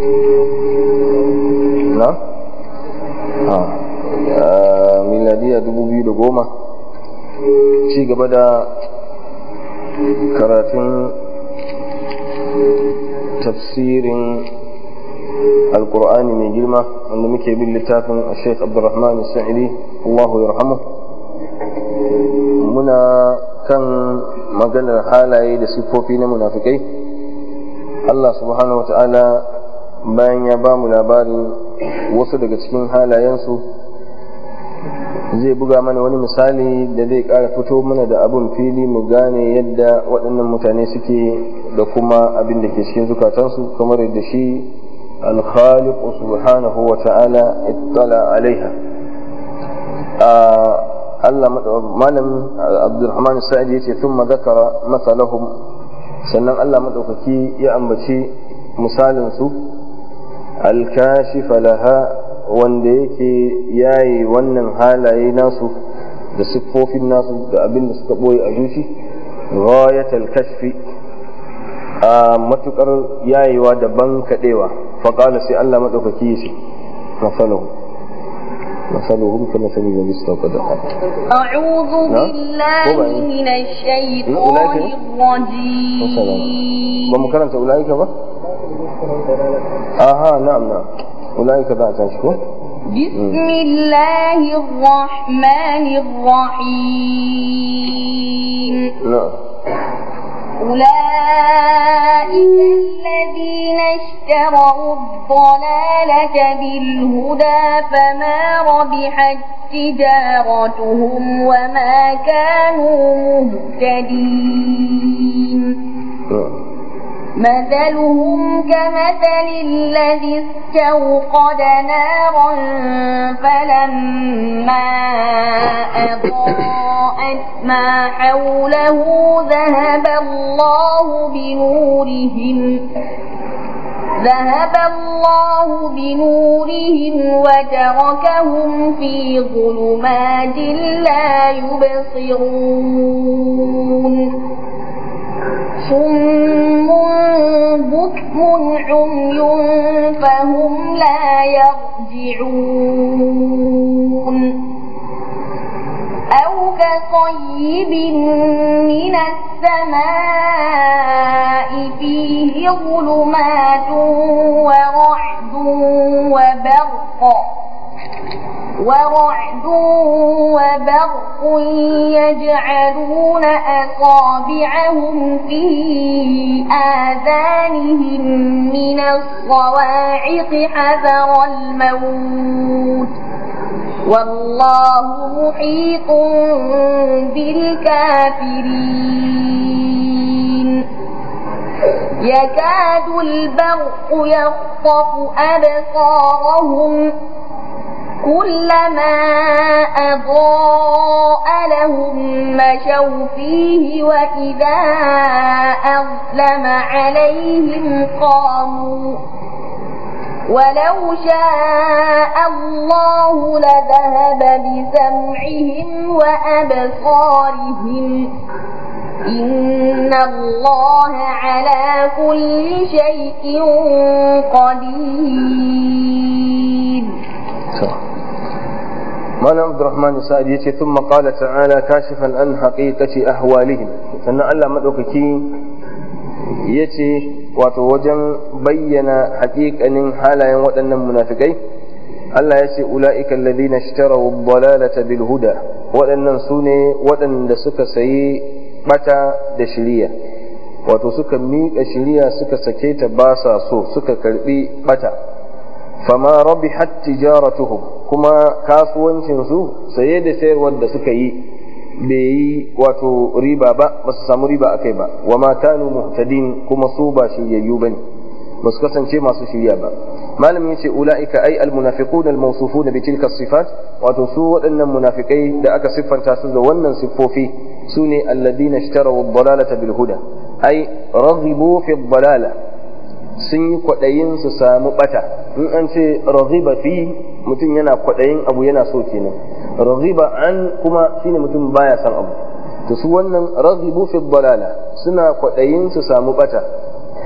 na? ha miladiya dubu biyu da goma ci gaba da karatun tafsirin alkur'ani mai girma wanda muke bin littafin a sheikh abdurrahman sa'idi allahu yarhamu muna kan maganar halaye da siffofi na munafikai allah subhanahu wa ta'ala bayan ya ba mu labarin wasu daga cikin halayensu zai buga mana wani misali da zai ƙara fito mana da abin fili mu gane yadda waɗannan mutane suke da kuma abin da ke cikin zukatansu kamar yadda shi الخالق سبحانه وتعالى اطلع عليها Allah malam Abdulrahman Sa'id yace thumma zakara mathalahum sannan Allah madaukaki ya ambaci misalin su al-kashif laha wanda yake yayi wannan halaye nasu da siffofin nasu da abin da suka boye a zuci ghayatul kashfi a matukar yayewa da ban kadewa فقال سي الله مدوكي يسي مثلهم مثلهم كمثل الذي استوقد أعوذ بالله من الشيطان الرجيم بمكرنة أولئك با آها نعم نعم أولئك ذات شكو بسم الله الرحمن الرحيم نعم أولئك الذين اشتروا الضلالة بالهدى فما ربحت تجارتهم وما كانوا مهتدين مثلهم كمثل الذي استوقد نارا فلما أضاءت ما حوله ذهب الله بنورهم ذهب الله بنورهم وتركهم في ظلمات لا يبصرون صم بكم عمي فهم لا يرجعون أو كصيب من السماء فيه ظلمات ورعد وبرق ورعد وبرق يجعلون أصابعهم في آذانهم من الصواعق حذر الموت والله محيط بالكافرين يكاد البرق يخطف أبصارهم كلما أضاء لهم مشوا فيه وإذا أظلم عليهم قاموا ولو شاء الله لذهب بسمعهم وأبصارهم إن الله على كل شيء قدير malam abdurrahman sa'ad yace thumma qala ta'ala kashifan an haqiqati ahwalihim sannan Allah madaukaki yace wato wajen bayyana haƙiƙanin halayen waɗannan munafikai Allah ya ce ula'ika alladhina ishtaraw ad-dalalata bil huda waɗannan sune waɗanda suka sayi bata da shiriya wato suka miƙa shiriya suka sake ta ba sa so suka karbi bata fama rabihat tijaratuhum kuma kasuwancinsu saye da sayarwar da suka yi bai yi wato riba ba ba su samu riba akai ba wa ma kanu muhtadin kuma su ba shiryayyu bane ba su kasance masu shirya ba malamin yace ulaika ay al munafiqun al mawsufun bi tilka sifat wato su waɗannan munafikai da aka siffanta su da wannan siffofi sune alladina ishtaraw ad-dalalata bil huda ay raghibu fi ad-dalala sun yi kwaɗayin su samu ɓata in an ce raghiba fi mutum yana kwaɗayin abu yana so kenan raghiba an kuma shine mutum baya son abu to su wannan raghibu fi dalala suna kwaɗayin su samu ɓata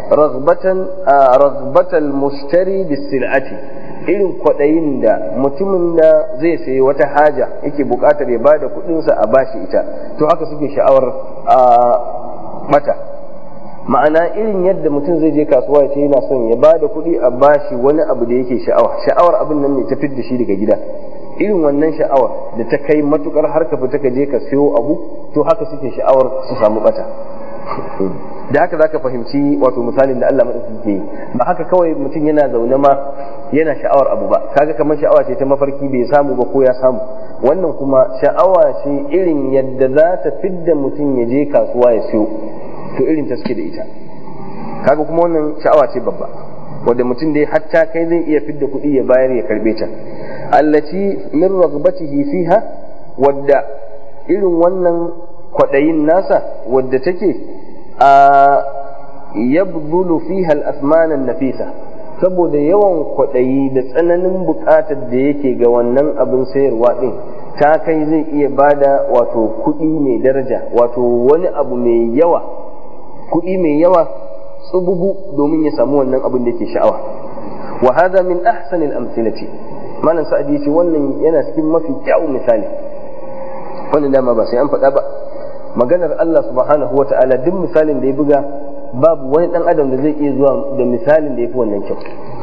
raghbatan raghbatal mushtari bisil'ati irin kwaɗayin da mutumin da zai sayi wata haja yake buƙatar ya bada kuɗinsa a bashi ita to haka suke sha'awar mata ma'ana irin yadda mutum zai je kasuwa ya ce yana son ya bada kuɗi a bashi wani abu da yake sha'awa sha'awar abin nan ne ta fidda shi daga gida irin wannan sha'awar da ta kai matukar har ka fita ka je ka siyo abu to haka suke sha'awar su samu bata da haka zaka fahimci wato misalin da Allah madauki ke yi ba haka kawai mutum yana zaune ma yana sha'awar abu ba kaga kamar sha'awa ce ta mafarki bai samu ba ko ya samu wannan kuma sha'awa ce irin yadda za ta fidda mutum ya je kasuwa ya siyo to irin ta suke da ita kaga kuma wannan sha'awa ce babba wanda mutum dai hatta kai zai iya fidda kuɗi ya bayar ya karbe ta allati min raghbatihi fiha wadda irin wannan kwaɗayin nasa wadda take a yabdulu fiha al-asman nafisa saboda yawan kwaɗayi da tsananin buƙatar da yake ga wannan abin sayarwa ɗin ta kai zai iya bada wato kuɗi mai daraja wato wani abu mai yawa kuɗi mai yawa tsububu domin ya samu wannan abin da yake sha'awa wa hada min ahsanil amthilati malam sa'adi yace wannan yana cikin mafi kyawun misali wannan dama ba sai an faɗa ba maganar Allah subhanahu wata'ala duk misalin da ya buga babu wani dan adam da zai iya zuwa da misalin da ya fi wannan kyau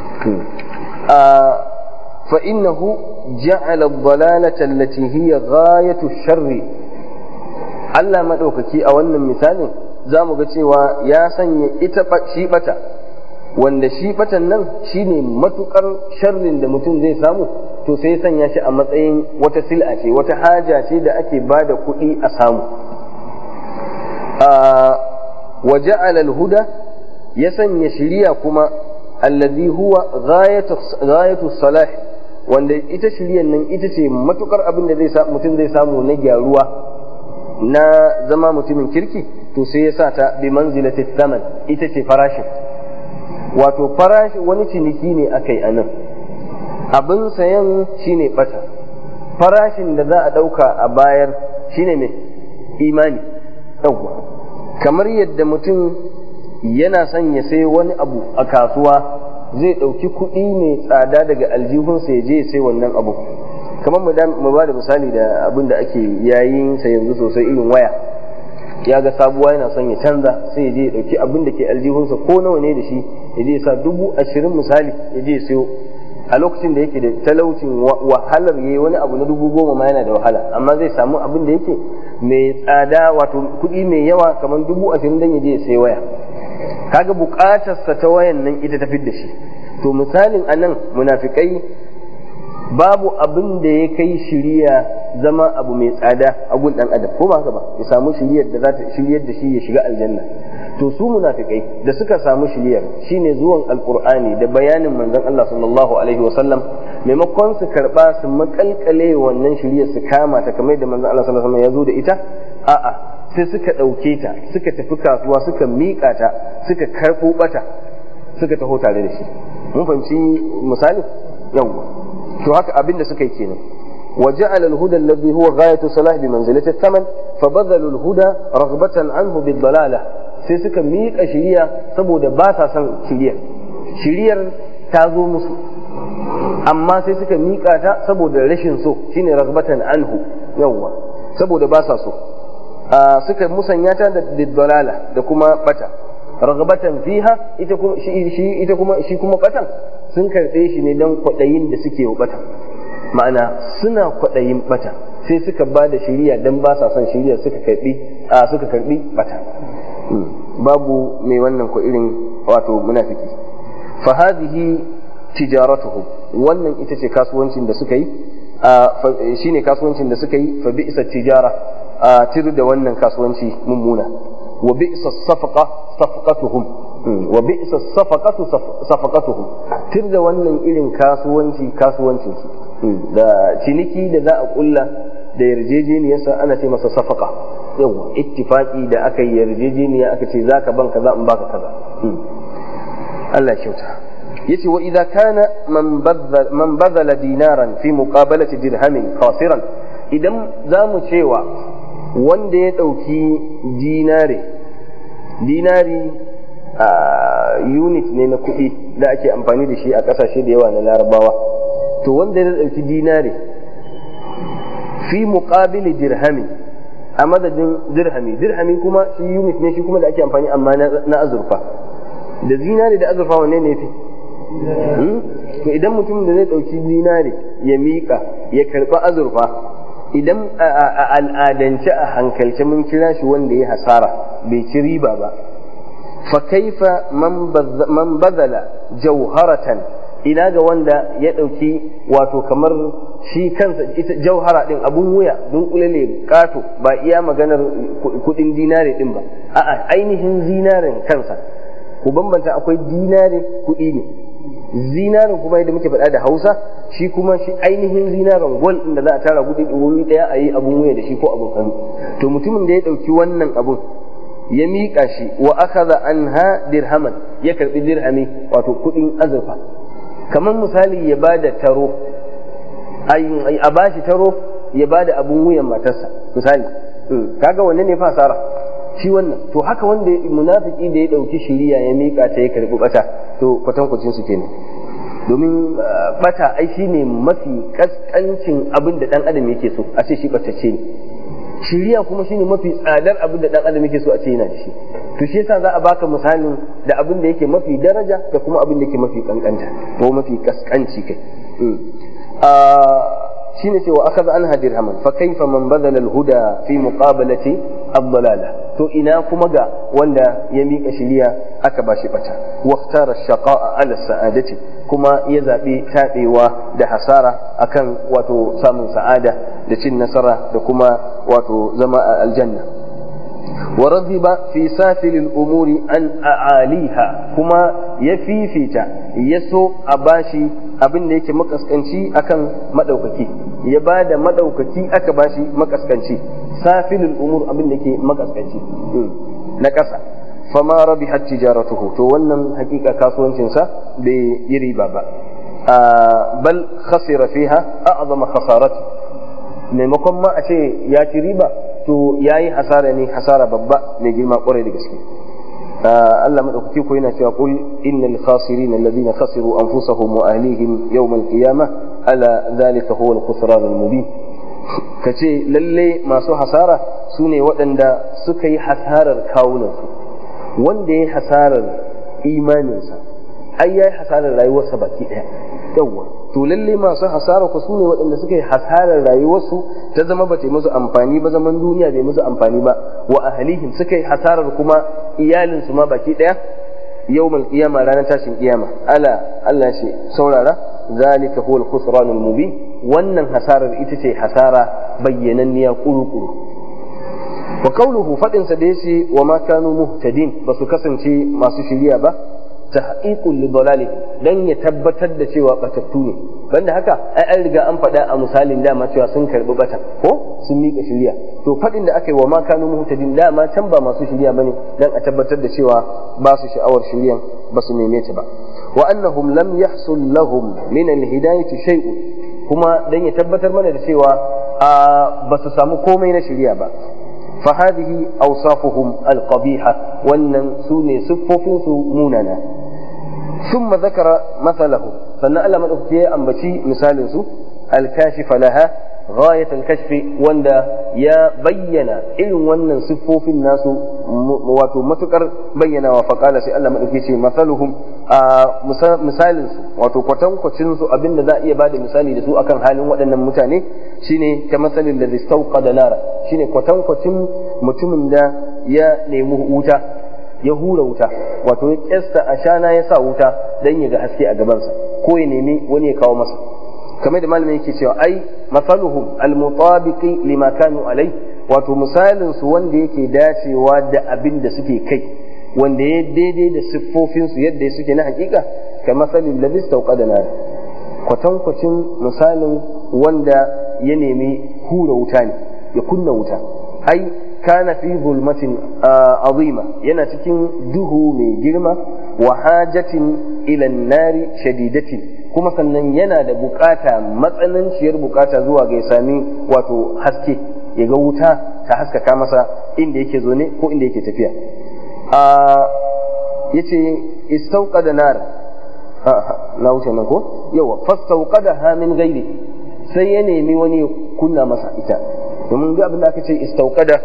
fa innahu ja'ala ad-dalalata allati hiya ghayatu sharri Allah madaukaki a wannan misalin za mu ga cewa ya sanya ita shi bata wanda shi batan nan shine matukar sharrin da mutum zai samu to sai sanya shi a matsayin wata sil'a ce wata haja ce da ake ba da kuɗi a samu wa ja'ala al-huda ya sanya shiriya kuma alladhi huwa ghayatu salah wanda ita shiriyan nan ita ce matukar abin da zai mutum zai samu na gyaruwa na zama mutumin kirki to sai ya sa ta bi manzilati thaman ita ce farashin wato farashi wani ciniki ne akai a nan abin sayan shine bata farashin da za a ɗauka a bayar shine mai imani yawwa kamar yadda mutum yana son ya sai wani abu a kasuwa zai ɗauki kuɗi mai tsada daga aljihunsa ya je ya sai wannan abu kamar mu ba da misali da abin da ake yayin sa yanzu sosai irin waya ya ga sabuwa yana son ya canza sai ya je ya ɗauki abin da ke aljihunsa ko nawa ne da shi ya je sa dubu ashirin misali ya je ya sayo a lokacin da yake da talaucin wahalar yayi wani abu na dubu goma ma yana da wahala amma zai samu abin da yake mai tsada wato kuɗi mai yawa kamar dubu ashirin dan ya je ya sai waya kaga buƙatarsa ta wayan nan ita ta da shi to misalin anan munafikai babu abin da ya kai shiriya zama abu mai tsada a gun dan adam ko ba haka ba ya samu shiriyar da za ta shiryar da shi ya shiga aljanna to su munafikai da suka samu shiriyar shine zuwan alqur'ani da bayanin manzon Allah sallallahu alaihi wasallam maimakon su karba su makalkale wannan shiriyar su kama ta kamar da manzon Allah sallallahu alaihi wasallam ya zo da ita a'a sai suka ɗauke ta suka tafi kasuwa suka miƙa ta suka karɓo bata suka taho tare da shi mun fahimci misali yawwa to haka abin da suka yi kenan وجعل الهدى الذي هو غاية صلاح بمنزلة الثمن فبذلوا الهدى رغبة عنه بالضلالة sai suka miƙa shiriya saboda ba sa son shiriyar shiriyar ta zo musu amma sai suka miƙa ta saboda rashin so shine ragbatan anhu yawwa saboda ba sa so suka musanya ta da dalala da kuma bata ragbatan fiha ita kuma shi ita kuma shi kuma batan sun karɓe shi ne don kwaɗayin da suke wa batan ma'ana suna kwaɗayin bata sai suka ba da shiriya don ba sa son shiriya suka karɓi a suka karɓi bata babu mai wannan ko irin wato munafiki fa hadhihi tijaratuhum wannan ita ce kasuwancin da suka yi shine kasuwancin da suka yi fa bi'sa tijara a tir da wannan kasuwanci mummuna wa bi'sa safaqa safaqatuhum wa bi'sa safaqatu safaqatuhum tir da wannan irin kasuwanci kasuwancin su da ciniki da za a kulla da yarjejeniyarsa ana ce masa safaka yawa ittifaki da aka yi yarjejeniya aka ce zaka ban kaza in baka kaza Allah kyauta yace wa idza kana man badala dinaran fi muqabalati dirhamin khasiran idan zamu cewa wanda ya dauki dinare dinari unit ne na kuɗi da ake amfani da shi a ƙasashe da yawa na larabawa to wanda ya ɗauki dinare fi muqabili dirhami a madadin dirhami dirhami kuma shi unit ne shi kuma da ake amfani amma na azurfa da zinare da azurfa wanne ne fi to idan mutum da zai ɗauki zinare ya miƙa ya karɓi azurfa idan a al'adance a hankalce mun kira shi wanda ya hasara bai ci riba ba fa kaifa man bazala jauharatan ina ga wanda ya ɗauki wato kamar shi kansa ita jauhara ɗin abun wuya dunkule ne kato ba iya maganar kuɗin dinare ɗin ba a'a ainihin zinarin kansa ku bambanta akwai dinare kuɗi ne zinarin kuma yadda muke faɗa da hausa shi kuma shi ainihin zinarin gwal da za a tara kuɗi wuri ɗaya a yi abun wuya da shi ko abun hannu to mutumin da ya ɗauki wannan abun ya miƙa shi wa akaza anha dirhaman ya karɓi dirhami wato kuɗin azurfa kamar misali ya ba da taro a ba shi taro ya ba da abun wuyan matarsa misali kaga wanne ne fasara shi wannan to haka wanda munafiki da ya ɗauki shiriya ya miƙa ta ya karɓi bata to kwatankwacin su kenan domin bata ai shine mafi kaskancin abin da dan adam yake so a ce shi batacce ne shiriya kuma shine mafi tsadar abin da dan adam yake so a ce yana da shi to shi yasa za a baka misalin da abin da yake mafi daraja da kuma abin da yake mafi kankanta ko mafi kaskanci kai shine cewa akaza an dirhaman fa kaifa man badala al-huda fi muqabalati ad-dalala to ina kuma ga wanda ya mika shiriya aka bashi bata waqtara shaqa'a ala sa'adati kuma ya zabi tabewa da hasara akan wato samun sa'ada da cin nasara da kuma wato zama a aljanna wa radiba fi safil al-umuri an a'aliha kuma ya fifita ya so a bashi abin da yake makaskanci akan madaukaki ya ba da madaukaki aka bashi makaskanci safilul umur abin da yake makaskanci na ƙasa fama rabihat tijaratuhu to wannan hakika kasuwancinsa bai yi riba ba bal khasira fiha a'zama khasarati maimakon ma a ce ya ci riba to yayi hasara ne hasara babba mai girma kwarai da gaske Allah madaukaki ko yana cewa qul innal khasirin alladhina khasiru anfusahum wa ahlihim yawm al-qiyamah ala dhalika huwa al-khusran al-mubin kace lalle masu hasara sune waɗanda suka yi hasarar kawunansu wanda ya hasarar imaninsa ai ya yi hasarar rayuwarsa baki ɗaya yawwa to lalle masu hasara ku sune waɗanda suka yi hasarar rayuwarsu ta zama ba ta musu amfani ba zaman duniya bai musu amfani ba wa ahlihim suka yi hasarar kuma iyalinsu ma baki ɗaya yawmal qiyama ranar tashin kiyama ala Allah ce saurara zalika huwa al-khusran al-mubin wannan hasarar ita ce hasara bayyananniya kuru-kuru wa qawluhu fadin sa da yace wa ma kanu muhtadin ba su kasance masu shiriya ba tahqiqul lidalali dan ya tabbatar da cewa batattu ne banda haka ai an riga an faɗa a misalin dama cewa sun karbi bata ko sun mika shiriya to faɗin da aka yi wa ma kanu muhtadin dama can ba masu shiriya bane dan a tabbatar da cewa ba su sha'awar shiriyan ba su neme ta ba wa annahum lam yahsul lahum min alhidayati shay'un kuma dan ya tabbatar mana da cewa ba su samu komai na shiriya ba فهذه أوصافهم القبيحة وأن سوني سفوفين موننا ثم ذكر مثله فنأل من أفتيه أن بشي مثال سو الكاشف لها غاية الكشف وندا يا بينا إن ونن سفوف الناس واتو متكر بينا وفقال سي ألا من أفتيه مثلهم misalin su wato kwatankwacin su abin da za a iya bada misali da su akan halin waɗannan mutane shine ta masalin da zistauka da nara shine kwatankwacin mutumin da ya nemi wuta ya hura wuta wato ya kyasta a shana ya sa wuta don ya ga haske a gabansa ko ya nemi wani ya kawo masa kamar da malamin yake cewa ai masaluhum almutabiqi lima kanu alai wato misalin su wanda yake dacewa da abin da suke kai wanda ya daidai da siffofinsu yadda suke na hakika ka masalin da zista da nari kwatankwacin misalin wanda ya nemi hura wuta ne ya kunna wuta ai kana fi zulmatin azima yana cikin duhu mai girma wa hajatin ila nari shadidatin kuma sannan yana da bukata matsananciyar bukata zuwa ga ya sami wato haske ya ga wuta ta haskaka masa inda yake zo ne ko inda yake tafiya yace istauqada nar na wuce nan ko yawa fastauqadaha min ghairihi sai ya nemi wani ya kunna masa ita domin duk abin da aka ce istauqada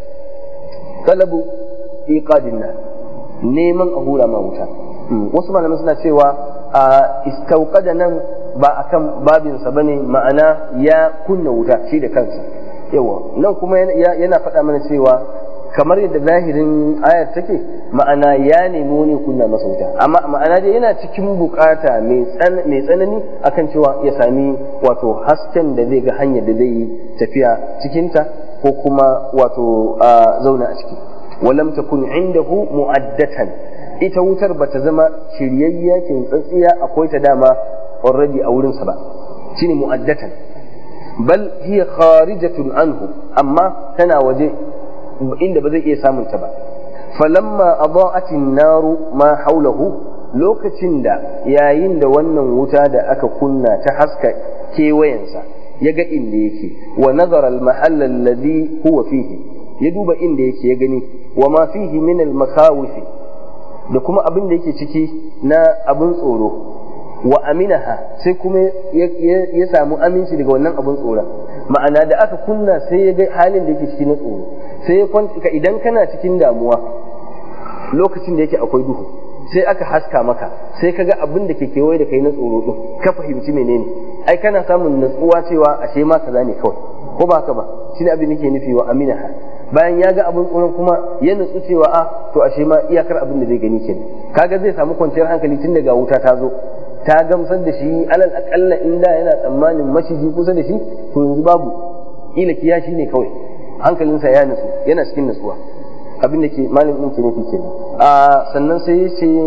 talabu iqadin nar neman a hura ma wuta wasu malamai suna cewa a istauqada nan ba akan babinsa bane ma'ana ya kunna wuta shi da kansa yawa nan kuma yana faɗa mana cewa kamar yadda zahirin ayar take ma'ana ya nemi wani kunna masa wuta amma ma'ana dai yana cikin bukata mai tsanani akan cewa ya sami wato hasken da zai ga hanyar da zai yi tafiya cikinta ko kuma wato zauna a ciki walam takun indahu mu'addatan ita wutar bata zama shiryayya kintsatsiya akwai ta dama already a wurinsa ba shine mu'addatan bal hiya kharijatun anhu amma tana waje inda ba zai iya samun ta ba falamma adaa'atin naru ma haulahu lokacin da yayin da wannan wuta da aka kunna ta haska kewayensa ya ga inda yake wa nazara al-mahall alladhi huwa fihi ya duba inda yake ya gani wa ma fihi min al-makhawif da kuma abin da yake ciki na abin tsoro wa aminaha sai kuma ya samu aminci daga wannan abin tsoron ma'ana da aka kunna sai ya ga halin da yake ciki na tsoro sai ya kwanta idan kana cikin damuwa lokacin da yake akwai duhu sai aka haska maka sai ka ga abin da ke kewaye da kai na tsoro din ka fahimci menene ai kana samun natsuwa cewa ashe ma kaza ne kawai ko ba haka ba shine abin da ke nufi wa aminaha bayan ya ga abin tsoron kuma ya nutsu cewa a to ashe ma iyakar abin da zai gani kenan kaga zai samu kwanciyar hankali tun daga wuta ta zo ta gamsar da shi alal akalla inda yana tsammanin maciji kusa da shi to yanzu babu ila kiya shi ne kawai hankalinsa ya nutsu yana cikin nutsuwa abin da ke malin ɗin ke nufi kenan a sannan sai ya ce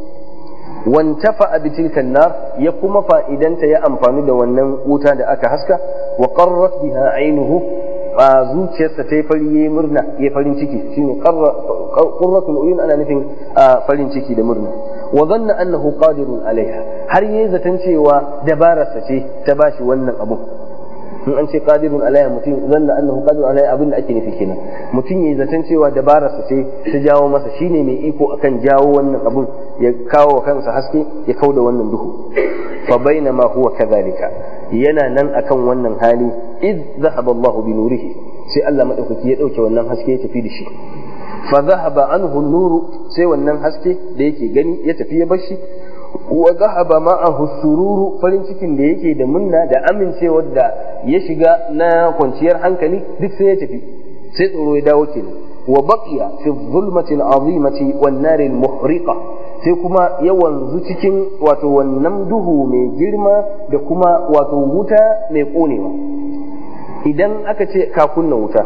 wantafa a bitilkan nar ya kuma fa'idanta ya amfani da wannan wuta da aka haska wa qarrat biha ainuhu a zuciyarsa ta yi fari ya murna ya farin ciki shine qurratul uyun ana nufin farin ciki da murna wa dhanna annahu qadirun alaiha har yayi zaton cewa dabararsa ce ta bashi wannan abu in an ce qadirun alaiha mutum zanna annahu qadirun alaiha abin da ake nufi kenan mutum yayi zaton cewa dabararsa ce ta jawo masa shine mai iko akan jawo wannan abun ya kawo wa kansa haske ya kauda wannan duhu fa bainama huwa kadhalika yana nan akan wannan hali id zahaba Allahu bi nurihi sai Allah madaukaki ya dauke wannan haske ya tafi da shi fa zahaba anhu nuru sai wannan haske da yake gani ya tafi ya bar shi wa zahaba ma'ahu sururu farin cikin da yake da munna da amincewar da ya shiga na kwanciyar hankali duk sai ya tafi sai tsoro ya dawo kenan wa baqiya fi dhulmati al-azimati wan nar al-muhriqa sai kuma ya wanzu cikin wato wannan duhu mai girma da kuma wato wuta mai konewa idan aka ce ka kunna wuta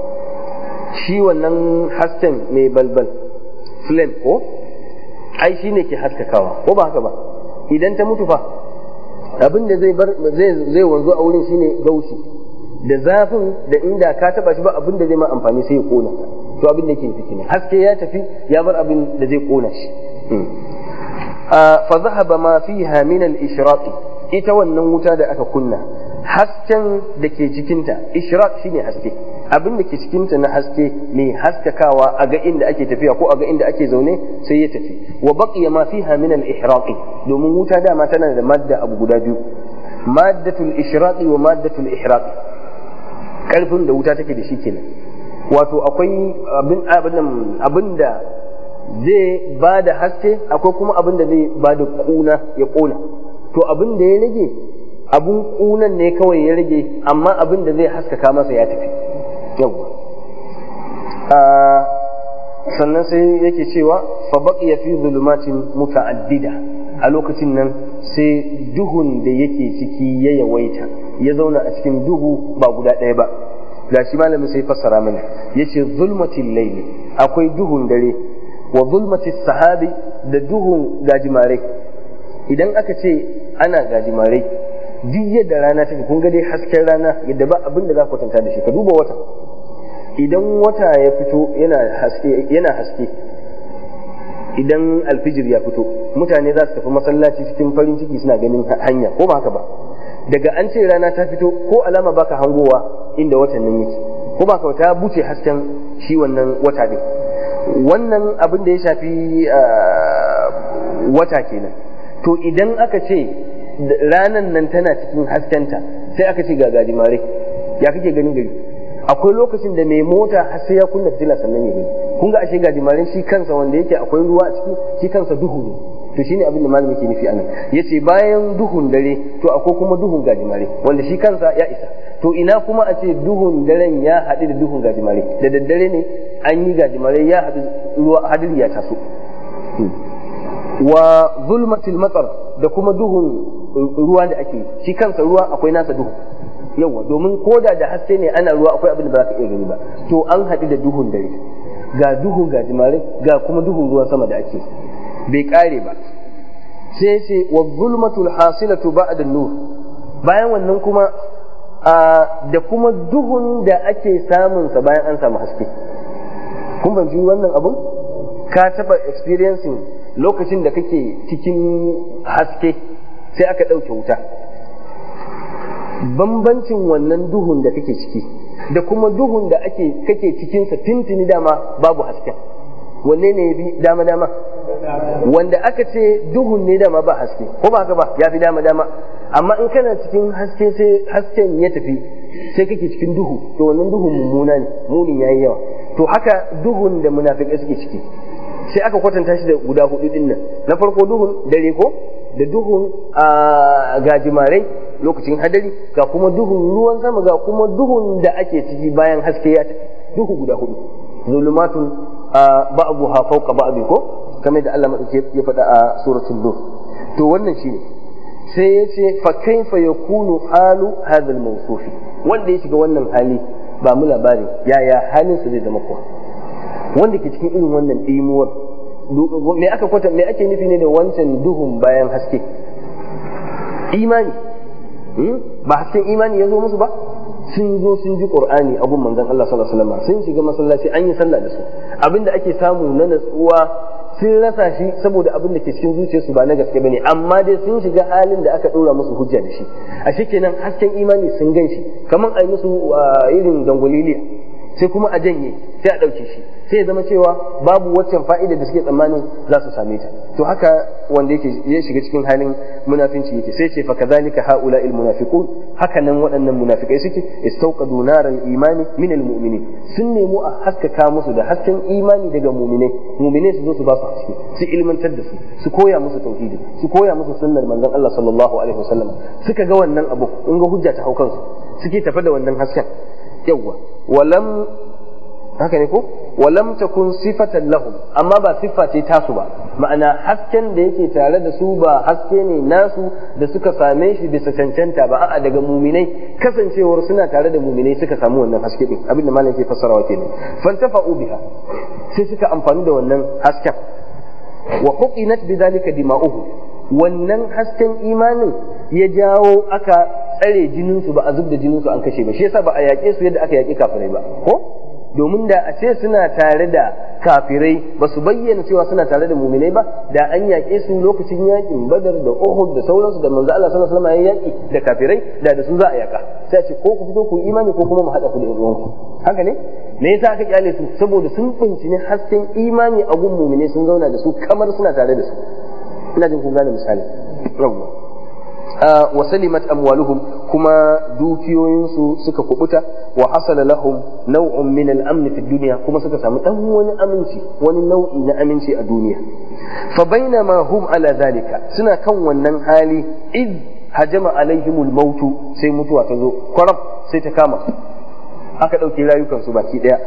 shi wannan hasken mai balbal flame ko ai shi ne ke haskakawa ko ba haka ba idan ta mutu fa abin da zai bar zai wanzu a wurin shine gaushi da zafin da inda ka taba shi ba abin da zai ma amfani sai ya kona to abin da yake ciki ne haske ya tafi ya bar abin da zai kona shi fa zahaba ma fiha min al-ishraq ita wannan wuta da aka kunna hasken da ke cikinta ishraq shine haske abin da ke cikinta na haske mai haskakawa a ga inda ake tafiya ko a ga inda ake zaune sai ya tafi wa baqiya ma fiha min al-ihraqi domin wuta dama tana da madda abu guda biyu maddatul ishraqi wa maddatul ihraqi karfin da wuta take da shi kenan wato akwai abin abin da zai ba da haske akwai kuma abin da zai ba da kuna ya kona to abin da ya rage abun kunan ne kawai ya rage amma abin da zai haskaka masa ya tafi yawwa sannan sai yake cewa fa baqiya fi zulumatin muta'addida a lokacin nan sai duhun da yake ciki ya yawaita ya zauna a cikin duhu ba guda ɗaya ba gashi malamin sai fassara mana yace zulmatil layli akwai duhun dare wa zulmatis sahabi da duhun gajimare idan aka ce ana gajimare duk yadda rana take kun ga dai hasken rana yadda ba abin da za ku kwatanta da shi ka duba wata idan wata ya fito yana haske yana haske idan alfijir ya fito mutane za su tafi masallaci cikin farin ciki suna ganin hanya ko ba haka ba daga an ce rana ta fito ko alama baka hangowa inda watan nan yake ko ba ka ta buce hasken shi wannan wata din wannan abin da ya shafi wata kenan to idan aka ce ranan nan tana cikin haskenta sai aka ce ga gajimare ya kake ganin gari akwai lokacin da mai mota har sai ya kunna fitila sannan ya gani kun ga ashe gajimare shi kansa wanda yake akwai ruwa a ciki shi kansa duhu ne to shine abin da malami ke nufi anan yace bayan duhun dare to akwai kuma duhun gajimare wanda shi kansa ya isa to ina kuma a ce duhun daren ya haɗu da duhun gajimare da daddare ne an yi gajimare ya haɗu ruwa hadiri ya taso wa zulmatil matsar da kuma duhun ruwa da ake shi kansa ruwa akwai nasa duhu yawa domin koda da haske ne ana ruwa akwai abin da ba za ka iya gani ba to an haɗu da duhun dare ga duhun gajimare ga kuma duhun ruwan sama da ake bai kare ba sai ce wa zulmatul hasilatu ba'da nur bayan wannan kuma da kuma duhun da ake samun sa bayan an samu haske kun fahimci wannan abun ka taba experiencing lokacin da kake cikin haske sai aka ɗauke wuta bambancin wannan duhun da kake ciki da kuma duhun da ake kake cikinsa tintini dama babu hasken wanne ne bi dama dama wanda aka ce duhun ne dama ba haske ko ba haka ba ya fi dama dama amma in kana cikin haske sai hasken ya tafi sai kake cikin duhu to wannan duhun mummuna ne munin yayi yawa to haka duhun da munafikai suke ciki sai aka kwatanta shi da guda hudu din nan na farko duhun dare ko da duhun gajimarai lokacin hadari ga kuma duhun ruwan sama ga kuma duhun da ake ciki bayan haske ya tafi duhu guda hudu zulumatun ba'dha fawqa ba'd ko kamar da Allah madauke ya faɗa a suratul nur to wannan shine sai ya ce fa kaifa yakunu halu hadha al wanda ya shiga wannan hali ba mu labari yaya halin su zai zama kuwa wanda ke cikin irin wannan dimuwar me aka kwata me ake nufi ne da wancan duhun bayan haske imani ba hasken imani ya zo musu ba sun zo sun ji qur'ani abun manzon Allah sallallahu alaihi wasallam sun shiga masallaci an yi sallah da su abinda ake samu na natsuwa sun rasa shi saboda abin da ke cikin zuciyarsu ba na gaske bane amma dai sun shiga halin da aka dora musu hujja da shi a kenan hasken imani sun gan shi kamar ai musu irin dangwaliliya sai kuma a janye sai a ɗauke shi sai ya zama cewa babu waccan fa'ida da suke tsammanin za su same ta to haka wanda yake ya shiga cikin halin munafinci yake sai ce fa kadhalika haula al munafiqun haka nan waɗannan munafikai suke istawqadu naral imani min al mu'minin sun nemi a haskaka musu da hasken imani daga mu'minai mu'minai su zo su ba su haske su ilmantar da su su koya musu tauhidi su koya musu sunnar manzon Allah sallallahu alaihi wasallam suka ga wannan abu in ga hujja ta hau kansu suke tafi da wannan hasken yawwa walam haka ne ko walam takun sifatan lahum amma ba siffa ce tasu ba ma'ana hasken da yake tare da su ba haske ne nasu da suka same shi bisa cancanta ba a'a daga muminai kasancewar suna tare da muminai suka samu wannan haske din abinda malam ke fassarawa kenan fantafa'u biha sai suka amfani da wannan hasken wa huqinat bidhalika dima'uhu wannan hasken imanin ya jawo aka tsare jininsu ba a zub da jininsu an kashe ba shi yasa ba a yaƙe su yadda aka yaƙi kafirai ba ko domin da a ce suna tare da kafirai ba su bayyana cewa suna tare da muminai ba da an yaƙe su lokacin yaƙin badar da uhud da sauransu da manzo Allah sallallahu alaihi wasallam ya yaƙi da kafirai da da su za a yaƙa sai a ce ko ku fito ku imani ko kuma mu haɗa ku da uwanku haka ne me yasa aka kyale su saboda sun bincini hasken imani a gun muminai sun zauna da su kamar suna tare da su ina jin kun gane misali yawwa wa salimat amwaluhum kuma dukiyoyinsu suka kubuta wa hasala lahum naw'un min al-amn fi dunya kuma suka samu dan wani aminci wani nau'i na aminci a duniya fa bainama hum ala zalika suna kan wannan hali id hajama alaihimul mautu sai mutuwa ta zo kwarab sai ta kama aka dauke rayukansu baki daya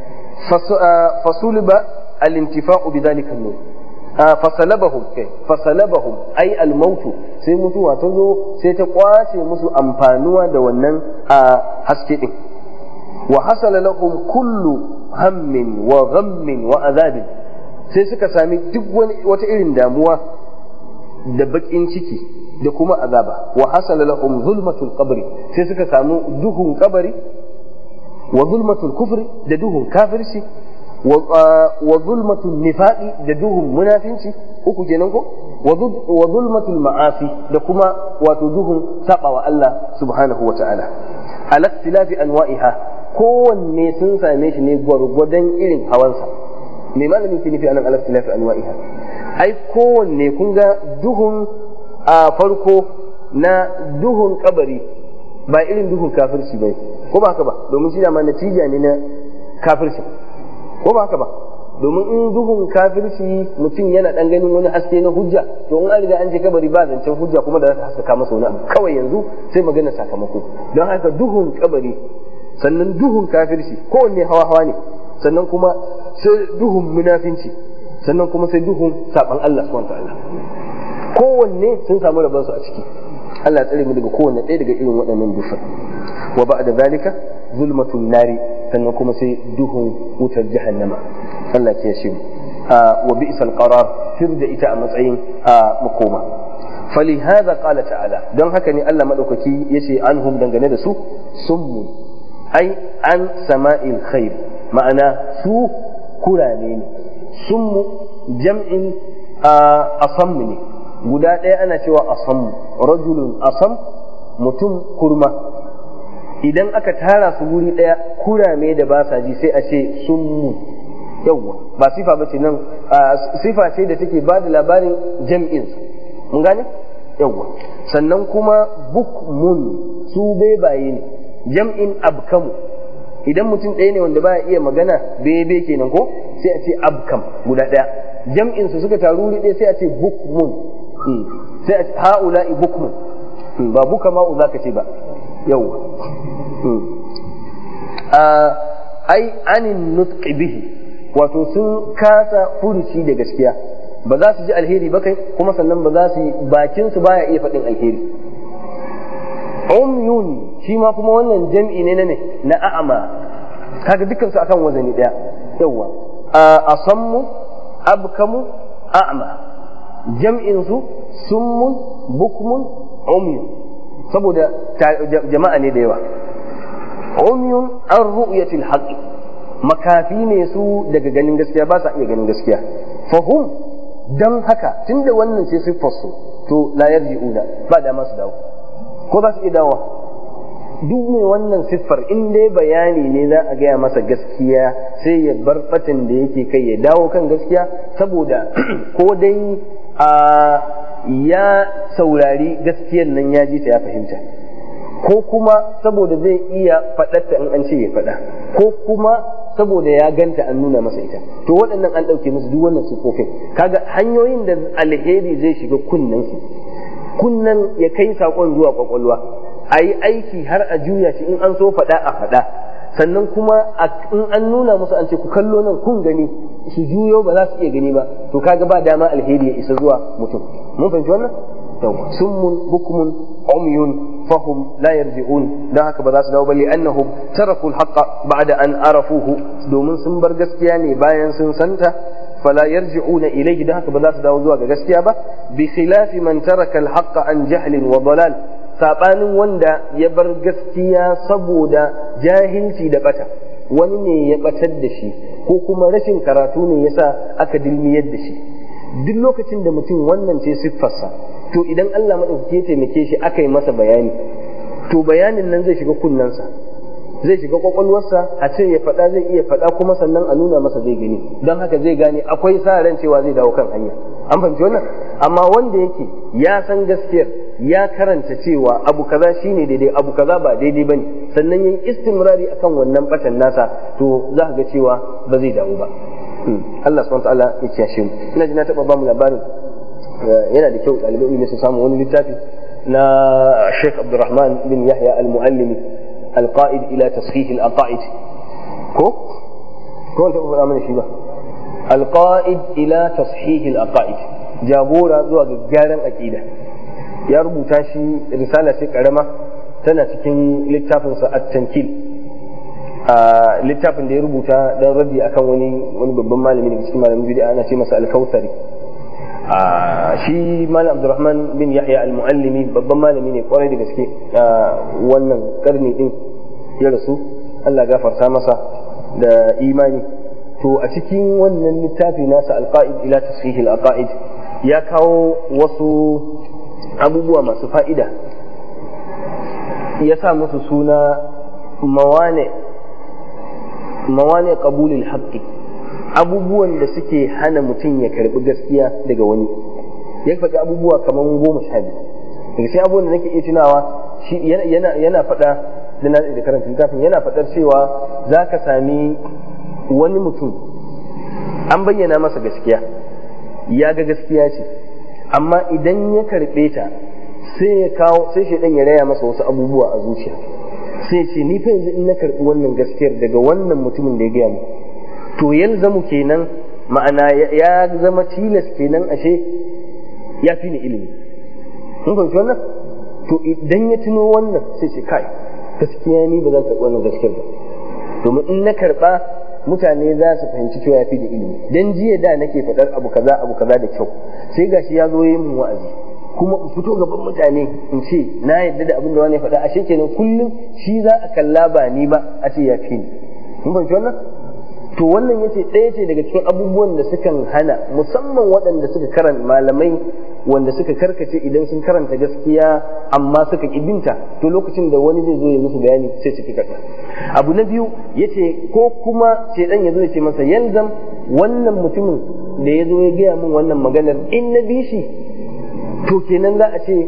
fasuliba al-intifa'u bi dhalika an-nur fasalabahum kai fasalabahum ai almautu sai mutuwa ta zo sai ta kwace musu amfanuwa da wannan a haske din wa hasala lahum kullu hammin wa ghammin wa azabin sai suka sami duk wani wata irin damuwa da bakin ciki da kuma azaba wa hasala lahum zulmatul qabri sai suka samu duhun kabari wa zulmatul kufri da duhun kafirci wa zulmatul nifaqi da duhun munafinci uku kenan ko wa zulmatul ma'asi da kuma wato duhun sabawa Allah subhanahu wa ta'ala ala ikhtilafi anwa'iha kowanne sun same shi ne gwargwadon irin hawansa me malamin ke nufi anan ala ikhtilafi anwa'iha ai kowanne kun ga duhun a farko na duhun kabari ba irin duhun kafirci bai ko ba haka ba domin shi ma natija ne na kafirci ko ba haka ba domin in duhun kafirci mutum yana dan ganin wani haske na hujja to in an riga an je kabari ba zancen hujja kuma da za ta haskaka masa wani abu kawai yanzu sai magana sakamako don haka duhun kabari sannan duhun kafirci kowanne hawa hawa ne sannan kuma sai duhun munafinci sannan kuma sai duhun saban Allah subhanahu ta'ala kowanne sun samu rabansu a ciki Allah ya tsare mu daga kowanne ɗaya daga irin waɗannan dufan wa ba'da zalika zulmatun nari sannan kuma sai duhun wutar jahannama Allah ya shi wa bi'sal qarar fir da ita a matsayin a makoma فلهذا قال تعالى don haka ne Allah madaukaki yace anhum dangane da su summu ai an sama'il khair ma'ana su kurane ne summu jam'in asam ne guda ɗaya ana cewa asam rajulun asam mutum kurma idan aka tara su wuri ɗaya kurame da ba sa ji sai a ce summu yawwa ba sifa ba ce nan sifa ce da take ba da labarin jam'in mun gane yawwa sannan kuma bukmun su bebaye ne jam'in abkamu idan mutum ɗaya ne wanda baya iya magana bebe kenan ko sai a ce abkam guda ɗaya jam'in su suka taru wuri ɗaya sai a ce bukmun sai a ce ha'ula'i bukmun ba buka ma'u za ka ce ba yawwa ai anin nutqi bihi wato sun kasa furuci da gaskiya ba za su ji alheri ba kai kuma sannan ba za su yi bakin su baya iya faɗin alheri umyun shi ma kuma wannan jam'i ne na ne na a'ama kaga dukkan su akan wazani daya yawa asammu abkamu a'ma jam'in su summun bukmun umyun saboda jama'a ne da yawa umyun an ru'yatil haqqi makafi ne su daga ganin gaskiya ba sa iya ganin gaskiya fahum dan haka tunda wannan ce siffar su to la yarji'una ba da masu dawo ko za su iya dawo duk mai wannan siffar in dai bayani ne za a gaya masa gaskiya sai ya bar batin da yake kai ya dawo kan gaskiya saboda ko dai a ya saurari gaskiyar nan ya ji ta ya fahimta ko kuma saboda zai iya faɗarta in an ce ya faɗa ko kuma saboda ya ganta an nuna masa ita to waɗannan an ɗauke musu duk wannan siffofin kaga hanyoyin da alheri zai shiga kunnen su kunnen ya kai saƙon zuwa ƙwaƙwalwa a yi aiki har a juya shi in an so faɗa a faɗa sannan kuma in an nuna musu an ce ku kallo nan kun gani su juyo ba za su iya gani ba to kaga ba dama alheri ya isa zuwa mutum mun fahimci wannan summun bukmun umyun fahum la yarji'un dan haka ba za su dawo ba annahum taraku al-haqqa ba'da an arafuhu domin sun bar gaskiya ne bayan sun santa fala yarji'una ilayhi dan haka ba za su dawo zuwa ga gaskiya ba bi khilafi man taraka al-haqqa an jahlin wa dalal sabanin wanda ya bar gaskiya saboda jahilci da bata wani ne ya batar da shi ko kuma rashin karatu ne yasa aka dilmiyar da shi duk lokacin da mutum wannan ce siffarsa to idan Allah maɗaukaki ya taimake shi aka yi masa bayani to bayanin nan zai shiga kunnensa zai shiga kwakwalwarsa a ce ya faɗa zai iya faɗa kuma sannan a nuna masa zai gani don haka zai gane akwai sa ran cewa zai dawo kan hanya an fahimci wannan amma wanda yake ya san gaskiyar ya karanta cewa abu kaza shine daidai abu kaza ba daidai bane sannan yayi istimrari akan wannan batan nasa to za ka ga cewa ba zai dawo ba Allah subhanahu wa ta'ala ya kiyashe mu ina ji na taba ba mu labarin yana da kyau ɗalibai ne su samu wani littafi na Sheikh Abdulrahman bin Yahya al-Muallimi al-Qa'id ila tasfih al-aqaid ko ko wanda ba mana shi ba al-Qa'id ila tasfih al-aqaid jagora zuwa ga gyaran aqida ya rubuta shi risala ce karama tana cikin littafinsa at-tankil a littafin da ya rubuta dan raddi akan wani wani babban malami daga cikin malamin bid'a ana ce masa al-Kautsari shi malam abdurrahman bin yahya al-muallimi babban malami ne kwarai da gaske a wannan karni din ya rasu Allah gafarta masa da imani to a cikin wannan littafi nasa alqaid ila tasfih al-aqaid ya kawo wasu abubuwa masu fa'ida ya sa musu suna mawane mawane qabulil haqqi abubuwan da suke hana mutum ya karbi gaskiya daga wani ya faɗi abubuwa kamar goma sha biyu daga sai abubuwan da nake iya tunawa shi yana yana faɗa da na da karanta littafin yana faɗar cewa za ka sami wani mutum an bayyana masa gaskiya ya ga gaskiya ce amma idan ya karɓe ta sai ya kawo sai shaidan ya raya masa wasu abubuwa a zuciya sai ce ni fa yanzu in na karɓi wannan gaskiyar daga wannan mutumin da ya gaya mu to yalzamu kenan ma'ana ya zama tilas kenan ashe ya fi ni ilimi mun fahimci wannan to idan ya tuno wannan sai ce kai gaskiya ni ba zan karɓi wannan gaskiyar ba domin in na karɓa mutane za su fahimci cewa ya fi da ilimi dan jiya da nake faɗar abu kaza abu kaza da kyau sai gashi ya zo yi min wa'azi kuma in fito gaban mutane in ce na yadda da abin da wani faɗa ashe kenan kullum shi za a kalla ba ni ba a ce ya fi ni mun fahimci wannan to wannan yace ɗaya ce daga cikin abubuwan da sukan hana musamman waɗanda suka karanta malamai wanda suka karkace idan sun karanta gaskiya amma suka binta to lokacin da wani zai zo ya musu bayani sai su fi karɓa abu na biyu yace ko kuma shedan ya zo ya ce masa yalzam wannan mutumin da ya zo ya gaya min wannan maganar in na bi shi to kenan za a ce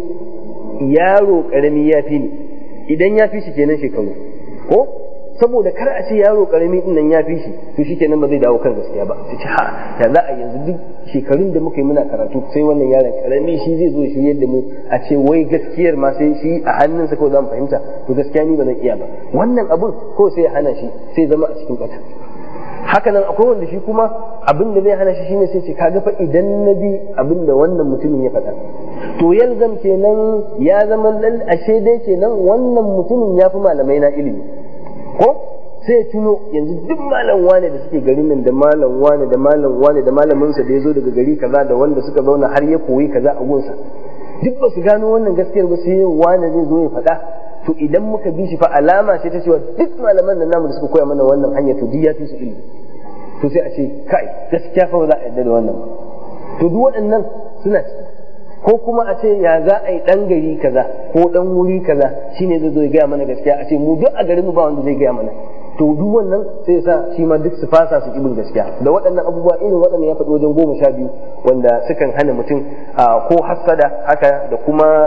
yaro karami ya fi ni idan ya fi shi kenan shekaru ko saboda kar a ce yaro karami din nan ya fi shi to shi kenan ba zai dawo kan gaskiya ba sai ce ha da za a yanzu duk shekarun da muka yi muna karatu sai wannan yaron karami shi zai zo shi yadda mu a ce wai gaskiyar ma sai shi a hannunsa kawai za mu fahimta to gaskiya ni ba zan iya ba wannan abun ko sai ya hana shi sai zama a cikin bata haka nan akwai wanda shi kuma abin da zai hana shi shine sai ce kaga fa idan na bi abin da wannan mutumin ya faɗa to yalzam kenan ya zama lal ashe dai kenan wannan mutumin ya fi malamai na ilimi ko sai ya tuno yanzu duk malam wane da suke garin nan da malam wane da malam wane da malaminsa da ya zo daga gari kaza da wanda suka zauna har ya koyi kaza a gunsa duk ba su gano wannan gaskiyar ba sai wane zai zo ya faɗa to idan muka bi shi fa alama ce ta cewa duk malaman nan namu da suka koya mana wannan hanya to duk ya fi su ilimi to sai a ce kai gaskiya fa ba za a yarda da wannan to duk waɗannan suna ciki ko kuma a ce ya za a yi ɗan gari kaza ko ɗan wuri kaza shine zai zo ya gaya mana gaskiya a ce mu duk a garin mu ba wanda zai gaya mana to duk wannan sai ya sa shi ma duk su fasa su ibin gaskiya da waɗannan abubuwa irin waɗannan ya faɗi wajen goma sha biyu wanda sukan hana mutum ko hassada haka da kuma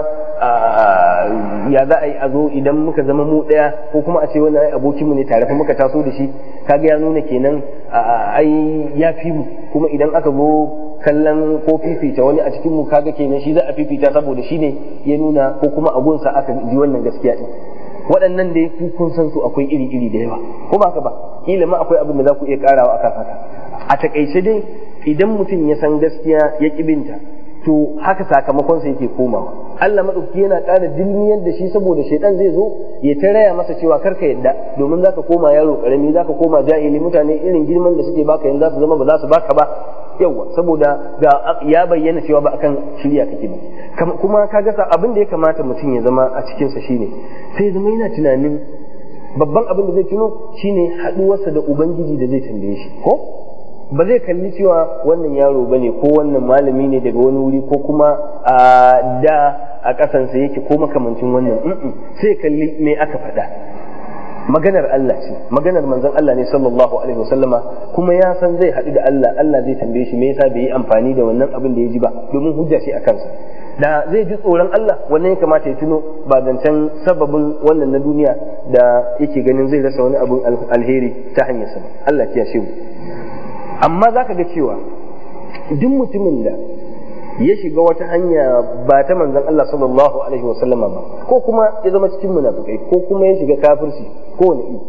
ya za a yi a zo idan muka zama mu ɗaya ko kuma a ce wani ai abokinmu ne tare muka taso da shi kaga ya nuna kenan ai ya fi mu kuma idan aka zo kallon ko fifita wani a cikin mu kaga kenan shi za a fifita saboda shi ne ya nuna ko kuma abunsa aka ji wannan gaskiya din waɗannan da ku kun san su akwai iri-iri da yawa ko ba ka ba kila ma akwai abin da za ku iya karawa akan haka a takaice dai idan mutum ya san gaskiya ya kibinta to haka sakamakonsa yake komawa Allah madauki yana ƙara dilmiyar da shi saboda shaidan zai zo ya ta raya masa cewa karka yadda domin zaka koma yaro karami zaka koma jahili mutane irin girman da suke baka yanzu za su zama ba za su baka ba yawa saboda ga ya bayyana cewa ba akan shirya kake ba kuma ka ga abin da ya kamata mutum ya zama a cikin sa shine sai zama yana tunanin babban abin da zai tuno shine haduwarsa da ubangiji da zai tambaye shi ko ba zai kalli cewa wannan yaro bane ko wannan malami ne daga wani wuri ko kuma a da a kasansa yake ko makamancin wannan sai kalli me aka faɗa maganar Allah ce maganar manzon Allah ne sallallahu alaihi wasallama kuma ya san zai haɗu da Allah Allah zai tambaye shi me yasa bai yi amfani da wannan abin da ya ji ba domin hujja ce a kansa da zai ji tsoron Allah wannan ya kamata ya tuno ba zancen sababin wannan na duniya da yake ganin zai rasa wani abin alheri ta hanyar sa Allah ya shi mu amma zaka ga cewa duk mutumin da ya shiga wata hanya ba ta manzon Allah sallallahu alaihi wa sallama ba ko kuma ya zama cikin munafikai ko kuma ya shiga kafirci ko wani iri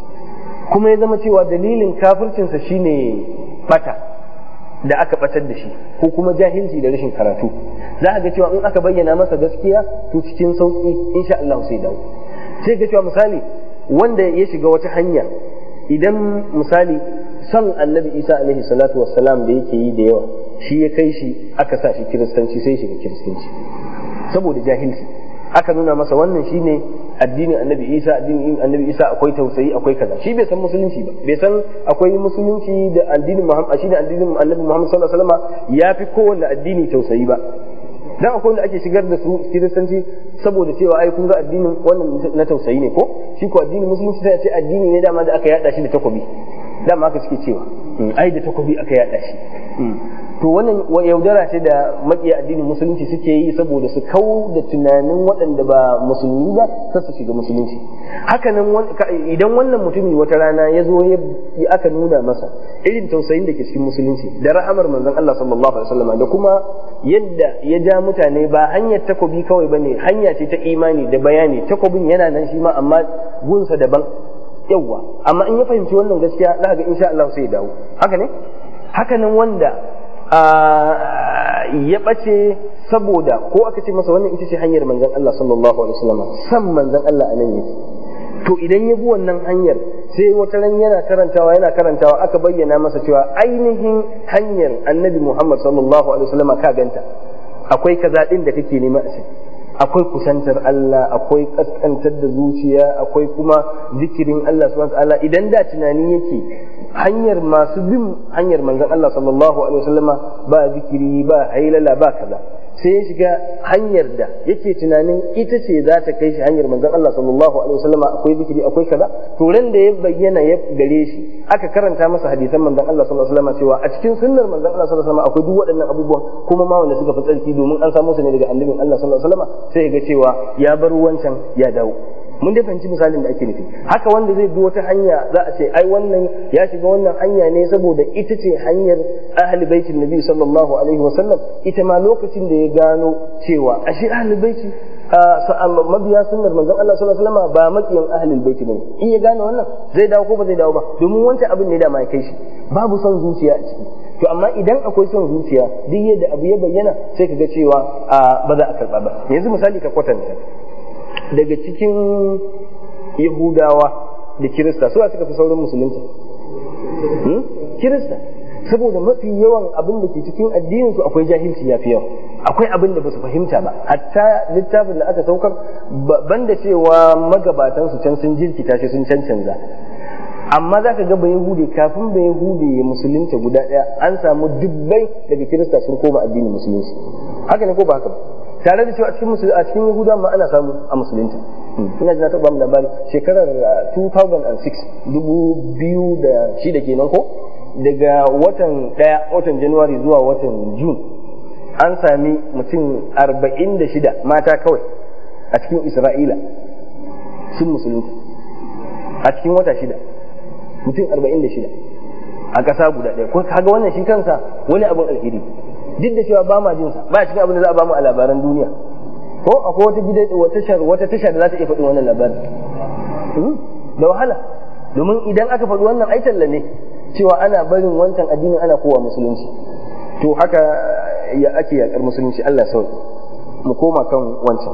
kuma ya zama cewa dalilin kafircinsa shine bata da aka batar da shi ko kuma jahilci da rashin karatu za a ga cewa in aka bayyana masa gaskiya to cikin sauki insha Allah sai dawo sai ga cewa misali wanda ya shiga wata hanya idan misali son annabi isa alaihi salatu wassalam da yake yi da yawa shi ya kai shi aka sa shi kiristanci sai shiga kiristanci saboda jahilci aka nuna masa wannan shine addinin annabi isa addinin annabi isa akwai tausayi akwai kaza shi bai san musulunci ba bai san akwai musulunci da addinin muhammad shi da addinin annabi muhammad sallallahu alaihi wasallam ya fi kowanne addini tausayi ba dan akwai wanda ake shigar da su kiristanci saboda cewa ai kun ga addinin wannan na tausayi ne ko shi ko addinin musulunci sai ce addini ne dama da aka yada shi da takobi dama aka suke cewa ai da takobi aka yada shi to wannan yaudara ce da makiya addinin musulunci suke yi saboda su kau da tunanin waɗanda ba musulmi ba kar su shiga musulunci hakanan idan wannan mutumi wata rana ya zo ya aka nuna masa irin tausayin da ke cikin musulunci da rahamar manzon Allah sallallahu alaihi wasallam da kuma yadda ya ja mutane ba hanyar takobi kawai bane hanya ce ta imani da bayani takobin yana nan shi ma amma gunsa daban yawwa amma in ya fahimci wannan gaskiya za ga insha Allah sai ya dawo haka ne hakanan wanda ya ɓace saboda ko aka ce masa wannan ita ce hanyar manzon Allah sallallahu alaihi wasallam san manzon Allah anan yake to idan ya bi wannan hanyar sai wata ran yana karantawa yana karantawa aka bayyana masa cewa ainihin hanyar annabi Muhammad sallallahu alaihi wasallam ka ganta akwai kaza din da kake nema a akwai kusantar Allah akwai kaskantar da zuciya akwai kuma zikirin Allah subhanahu wa ta'ala idan da tunani yake hanyar masu bin hanyar manzon Allah sallallahu alaihi wasallama ba zikiri ba hailala ba kaza sai ya shiga hanyar da yake tunanin ita ce za ta kai shi hanyar manzon Allah sallallahu alaihi wasallama akwai zikiri akwai kaza to ran da ya bayyana ya gare shi aka karanta masa hadisan manzon Allah sallallahu alaihi wasallama cewa a cikin sunnar manzon Allah sallallahu alaihi wasallama akwai duk waɗannan abubuwan kuma ma wanda suka fi tsarki domin an samu su ne daga annabin Allah sallallahu alaihi wasallama sai ya ga cewa ya bar wancan ya dawo mun dai fahimci misalin da ake nufi haka wanda zai bi wata hanya za a ce ai wannan ya shiga wannan hanya ne saboda ita ce hanyar ahli baitin nabi sallallahu alaihi wa sallam ita ma lokacin da ya gano cewa ashe ahli baiti mabiya sunnar manzon Allah sallallahu alaihi wasallam ba makiyan ahli baiti bane in ya gane wannan zai dawo ko ba zai dawo ba domin wancan abin ne da ma kai shi babu son zuciya a ciki to amma idan akwai son zuciya duk yadda abu ya bayyana sai ka ga cewa ba za a karba ba yanzu misali ka kwatanta daga cikin yahudawa da kirista su suka fi saurin musulunta kirista saboda mafi yawan abin da ke cikin addinin su akwai jahilci ya fi yawa akwai abin da ba su fahimta ba hatta littafin da aka saukar banda cewa magabatan su can sun jirkita shi sun cancanza amma za ka ga ba yahudi kafin ba yahudi ya musulunta guda ɗaya an samu dubbai daga kirista sun koma addinin musulunci haka ne ko ba haka ba tare da cewa a cikin musulmi a cikin yahuda ma ana samu a musulunta ina ji na taɓa mu labari shekarar 2006 dubu biyu da shida kenan ko daga watan ɗaya watan januwari zuwa watan jun an sami mutum arba'in da shida mata kawai a cikin isra'ila sun musulunta a cikin wata shida mutum arba'in da shida a ƙasa guda ɗaya ko kaga wannan shi kansa wani abin alheri duk da cewa ba ma jin sa ba cikin abin da za a ba mu a labaran duniya ko akwai wata gida wata tashar wata tashar da za ta iya faɗin wannan labarin da wahala domin idan aka faɗi wannan ai talla ne cewa ana barin wancan addinin ana kowa musulunci to haka ya ake yakar musulunci Allah sauki mu koma kan wancan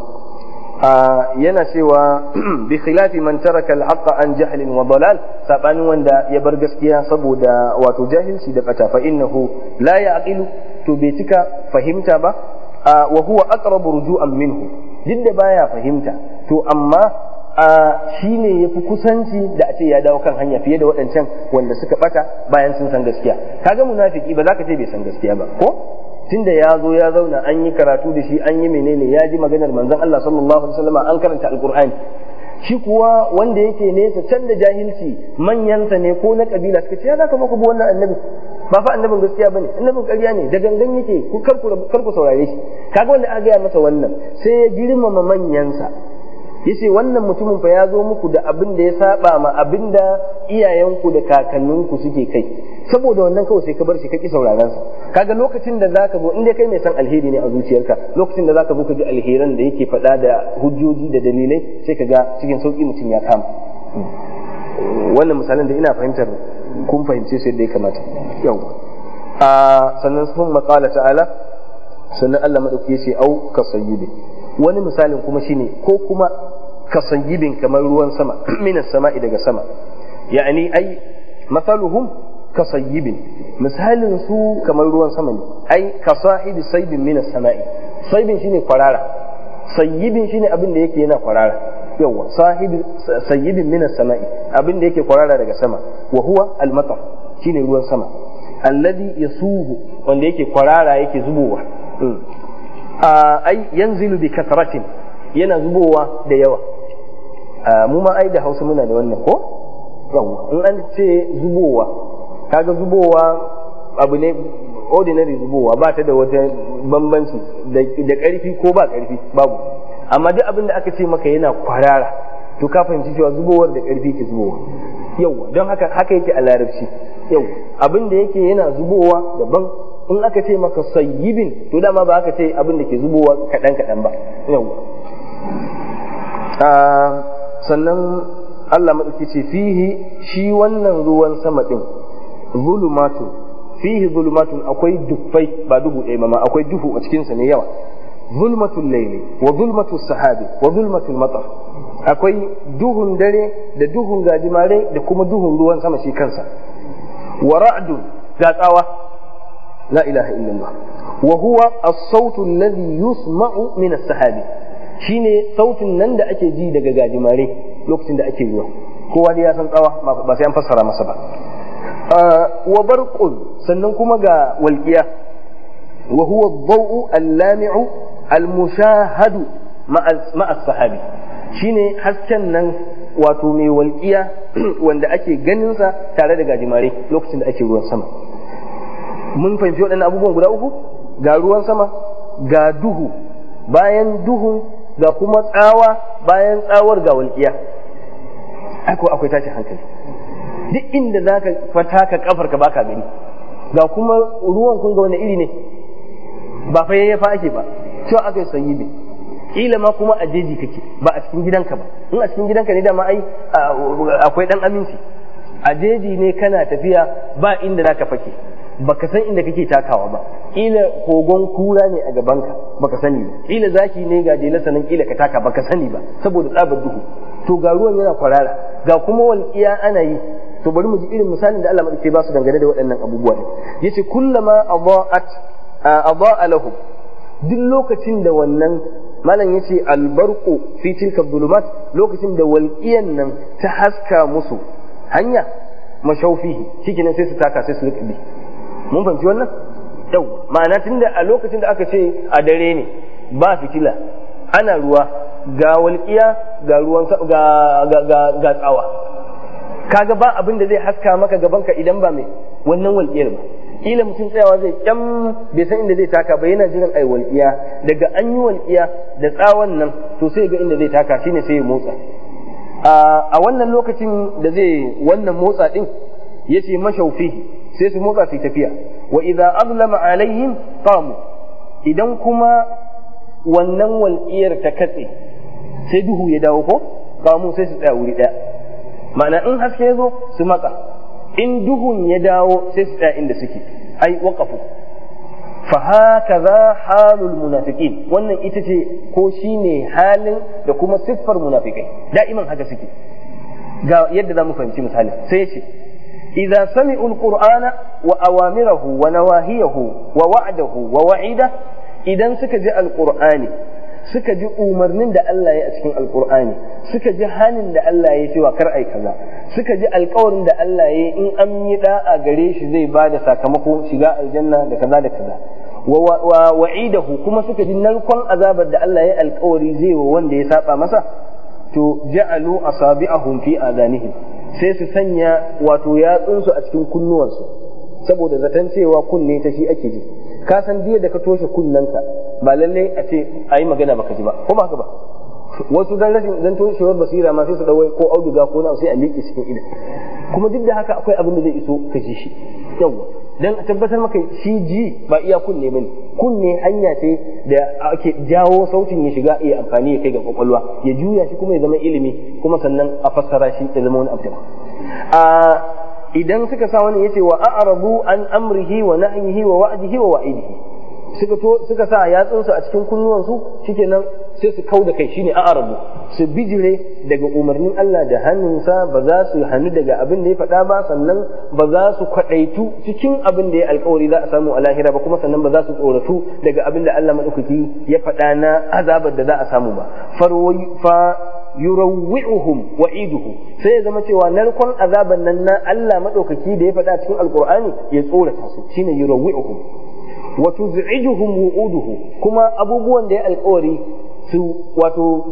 yana cewa bi khilafi man taraka al-haqqa an jahlin wa dalal sabanin wanda ya bar gaskiya saboda wato jahilci da bata fa innahu la ya'qilu to bai cika fahimta ba wa huwa aqrabu ruju'an minhu duk da baya fahimta to amma shi ne ya fi kusanci da a ce ya dawo kan hanya fiye da waɗancan wanda suka bata bayan sun san gaskiya kaga munafiki ba za ka ce bai san gaskiya ba ko tunda ya zo ya zauna an yi karatu da shi an yi menene ya ji maganar manzon Allah sallallahu alaihi wasallam an karanta alqur'ani shi kuwa wanda yake nesa can da jahilci manyansa ne ko na kabila suka ce ya zaka muku bi wannan annabi ba fa annabin gaskiya bane annabin ƙarya ne da gangan yake ku kar ku saurare shi kaga wanda aka gaya masa wannan sai ya girmama manyansa yace wannan mutumin fa ya zo muku da abin da ya saba ma abin da iyayenku da kakanninku suke kai saboda wannan kawai sai ka bar shi ka ki sauraron sa kaga lokacin da zaka zo inda kai mai san alheri ne a zuciyarka lokacin da zaka zo ka ji alheran da yake faɗa da hujjoji da dalilai sai ka ga cikin sauki mutum ya kama wannan misalin da ina fahimtar kun fahimce su yadda ya kamata yau a sannan sun maƙala ta'ala sannan Allah maɗauki ya ce au ka sayyibi wani misalin kuma shine ko kuma kasayyibin kamar ruwan sama minas sama'i daga sama ya'ani ai masaluhum kasayyibin misalin su kamar ruwan sama ne ai kasahibi saibin minas sama'i saibin shine kwarara sayyibin shine abin da yake yana kwarara yawa sahibi sayyibin minas sama'i abin da yake kwarara daga sama wa huwa al-matar shine ruwan sama alladhi yasuhu wanda yake kwarara yake zubowa ai yanzilu bi kasratin yana zubowa da yawa mu ma ai da hausa muna da wannan ko yawa in an ce zubowa kaga zubowa abu ne ordinary zubowa ba ta da wata bambanci da ƙarfi ko ba ƙarfi babu amma duk abin da aka ce maka yana kwarara to ka fahimci cewa zubowar da ƙarfi ke zubowa yau don haka haka yake a larabci yau abin da yake yana zubowa daban in aka ce maka sayyibin to dama ba aka ce abin da ke zubowa kaɗan kaɗan ba yau sannan Allah maɗauki ce fihi shi wannan ruwan sama ɗin zulumatun fihi zulumatun akwai dufai ba duhu ɗaya ma akwai duhu a cikinsa ne yawa zulmatul laili wa zulmatul sahabi wa zulmatul matar akwai duhun dare da duhun gajimare da kuma duhun ruwan sama shi kansa wa ra'dun ga tsawa la ilaha illallah wa huwa as-sautu alladhi yusma'u min as-sahabi shine sautin nan da ake ji daga gajimare lokacin da ake ruwa kowa dai ya san tsawa ba sai an fassara masa ba wa barqun sannan kuma ga walqiya wa huwa ad-daw'u al-lami'u al-mushahadu ma'a as-sahabi shine hasken nan wato mai walƙiya wanda ake ganinsa tare da gajimare lokacin da ake ruwan sama mun fahimci waɗannan abubuwan guda uku ga ruwan sama ga duhu bayan duhu ga kuma tsawa bayan tsawar ga walƙiya aiko akwai tashi hankali duk inda za ka fata ka kafar ka baka gani ga kuma ruwan kun ga wani iri ne ba fa yayyafa ake ba cewa aka yi sanyi ne kila ma kuma a jeji kake ba a cikin gidanka ba in a cikin gidanka ne da ma ai akwai dan aminci a jeji ne kana tafiya ba inda zaka fake baka san inda kake takawa ba kila kogon kura ne a gabanka baka sani ba kila zaki ne ga jela sanan kila ka taka baka sani ba saboda tsabar duhu to ga ruwan yana kwarara ga kuma walƙiya ana yi to bari mu ji irin misalin da Allah madauke ba su dangane da waɗannan abubuwa ne yace kullama adaat adaa lahum duk lokacin da wannan malam yace albarqu fi tilka dhulumat lokacin da walqiyan nan ta haska musu hanya mashaufihi shikenan sai su taka sai su riƙe mun fahimci wannan yau ma'ana tunda a lokacin da aka ce a dare ne ba fitila ana ruwa ga walƙiya ga ruwan ga ga ga tsawa kaga ba abin da zai haska maka gabanka idan ba mai wannan walƙiyar ba kila mutum tsayawa zai kyam bai san inda zai taka ba yana jiran ai walƙiya daga an yi walƙiya da tsawon nan to sai ga inda zai taka shine sai ya motsa a wannan lokacin da zai wannan motsa din yace mashaufi sai su motsa su tafiya wa idza azlama alaihim qamu idan kuma wannan walƙiyar ta katse sai duhu ya dawo ko qamu sai su tsaya wuri daya ma'ana in haske ya zo su matsa in duhun ya dawo sai su tsaya inda suke ai waqafu fa hakaza halul munafiqin wannan ita ce ko shine halin da kuma siffar munafikai da'iman haka suke ga yadda zamu fahimci misali sai ya ce idza sami'u alqur'ana wa awamirahu wa nawahiyahu wa wa'dahu wa wa'ida idan suka ji alqur'ani suka ji umarnin da Allah ya a cikin alkur'ani suka ji hanin da Allah ya cewa kar ai kaza suka ji alkawarin da Allah ya in an yi da'a gare shi zai ba da sakamako shiga aljanna da kaza da kaza wa wa'idahu kuma suka ji narkon azabar da Allah ya alkawari zai wa wanda ya saba masa to ja'alu asabi'ahum fi adanihim sai su sanya wato yatsunsu a cikin kunnuwansu saboda zaton cewa kunne ta shi ake ji ka san jiya da ka toshe kunnanka ba lallai a ce a yi magana baka ji ba ko ba haka ba wasu dan rashin dan toshewar basira ma sai su dawai ko auduga ko na sai a miƙe cikin idan kuma duk da haka akwai abin da zai iso ka ji shi yawa dan a tabbatar maka shi ji ba iya kunne bane kunne hanya ce da ake jawo sautin ya shiga iya amfani ya kai ga kwakwalwa ya juya shi kuma ya zama ilimi kuma sannan a fassara shi ya zama wani abu a idan suka sa wani yace wa a'rabu an amrihi wa nahyihi wa wa'dihi wa wa'idihi suka to suka sa yatsunsu a cikin kunnuwansu shikenan sai su kau da kai shine a'rabu su bijire daga umarnin Allah da hannunsa ba za su hannu daga abin da ya faɗa ba sannan ba za su kwaɗaitu cikin abin da ya alkawari za a samu a lahira ba kuma sannan ba za su tsoratu daga abin da Allah maɗaukaki ya faɗa na azabar da za a samu ba fa yurawwi'uhum wa'iduhu sai ya zama cewa narkon azaban nan na Allah madaukaki da ya faɗa cikin alqur'ani ya tsorata su shine yurawwi'uhum wa tuz'ijuhum wu'uduhu kuma abubuwan da ya alƙawari su wato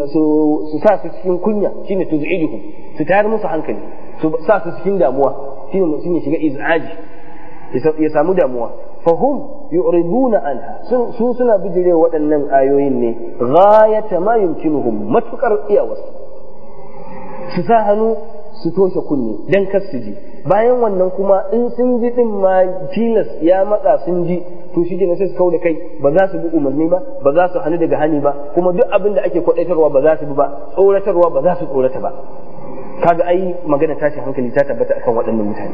su sa su cikin kunya shine tuz'ijuhum su tayar musu hankali su sa su cikin damuwa shine mutum ya shiga iz'aji ya samu damuwa fahum yu'riduna anha su suna bijire waɗannan ayoyin ne ghayata ma yumkinuhum matukar iyawarsu su sa hannu su toshe kunne dan kar su ji bayan wannan kuma in sun ji din ma tilas ya matsa sun ji to shi ne sai su kauda kai ba za su bi umarni ba ba za su hannu daga hani ba kuma duk abin da ake kwadaitarwa ba za su bi ba tsoratarwa ba za su tsorata ba kaga ai magana tashin hankali ta tabbata akan waɗannan mutane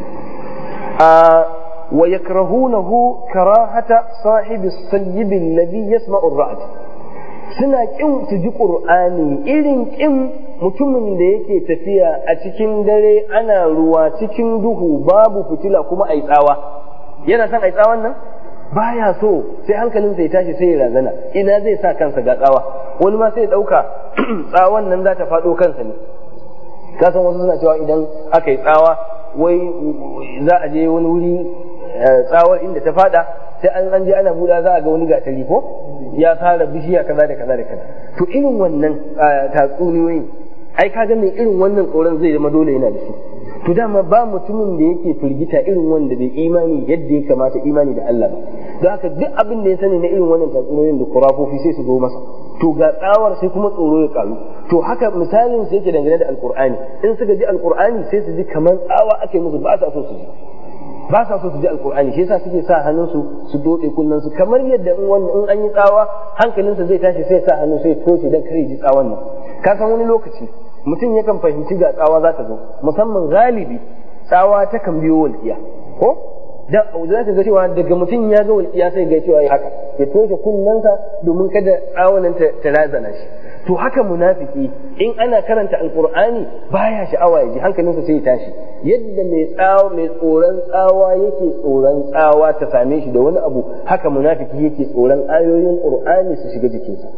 a wa yakrahunahu karahata sahibi sayyib alladhi yasma'u ar-ra'd suna kin su ji qur'ani irin kin mutumin da yake tafiya a cikin dare ana ruwa cikin duhu babu fitila kuma ai tsawa yana son ai tsawon nan baya so sai hankalin ya tashi sai ya razana ina zai sa kansa ga tsawa wani ma sai ya dauka tsawon nan za ta faɗo kansa ne ka san wasu suna cewa idan aka yi tsawa wai za a je wani wuri tsawar inda ta fada sai an an je ana buɗa za a ga wani gatari ko ya fara bishiya kaza da kaza da kaza to irin wannan tatsuniyoyin ai ka mai irin wannan tsoron zai zama dole yana da su to dama ba mutumin da yake firgita irin wanda bai imani yadda ya kamata imani da Allah ba don haka duk abin da ya sani na irin wannan tatsuniyoyin da kurafofi sai su zo masa to ga tsawar sai kuma tsoro ya karu to haka misalin sai yake dangane da alkur'ani in suka ji alkur'ani sai su ji kamar tsawa ake musu ba sa so su ji ba sa so su ji alkur'ani shi yasa suke sa hannunsu su dode kullun su kamar yadda in wannan in an yi tsawa hankalinsa zai tashi sai sa hannu sai toshe dan kare ji tsawon nan ka san wani lokaci mutum yakan fahimci ga tsawa za ta zo musamman galibi tsawa ta kan biyo walƙiya ko da za ka ga cewa daga mutum ya ga walƙiya sai ga cewa ya haka ya toshe kunnensa domin kada tsawonan ta razana shi to haka munafiki in ana karanta alqur'ani baya sha'awa ya ji hankalinsa sai ya tashi yadda mai tsawa mai tsoron tsawa yake tsoron tsawa ta same shi da wani abu haka munafiki yake tsoron ayoyin qur'ani su shiga jikinsa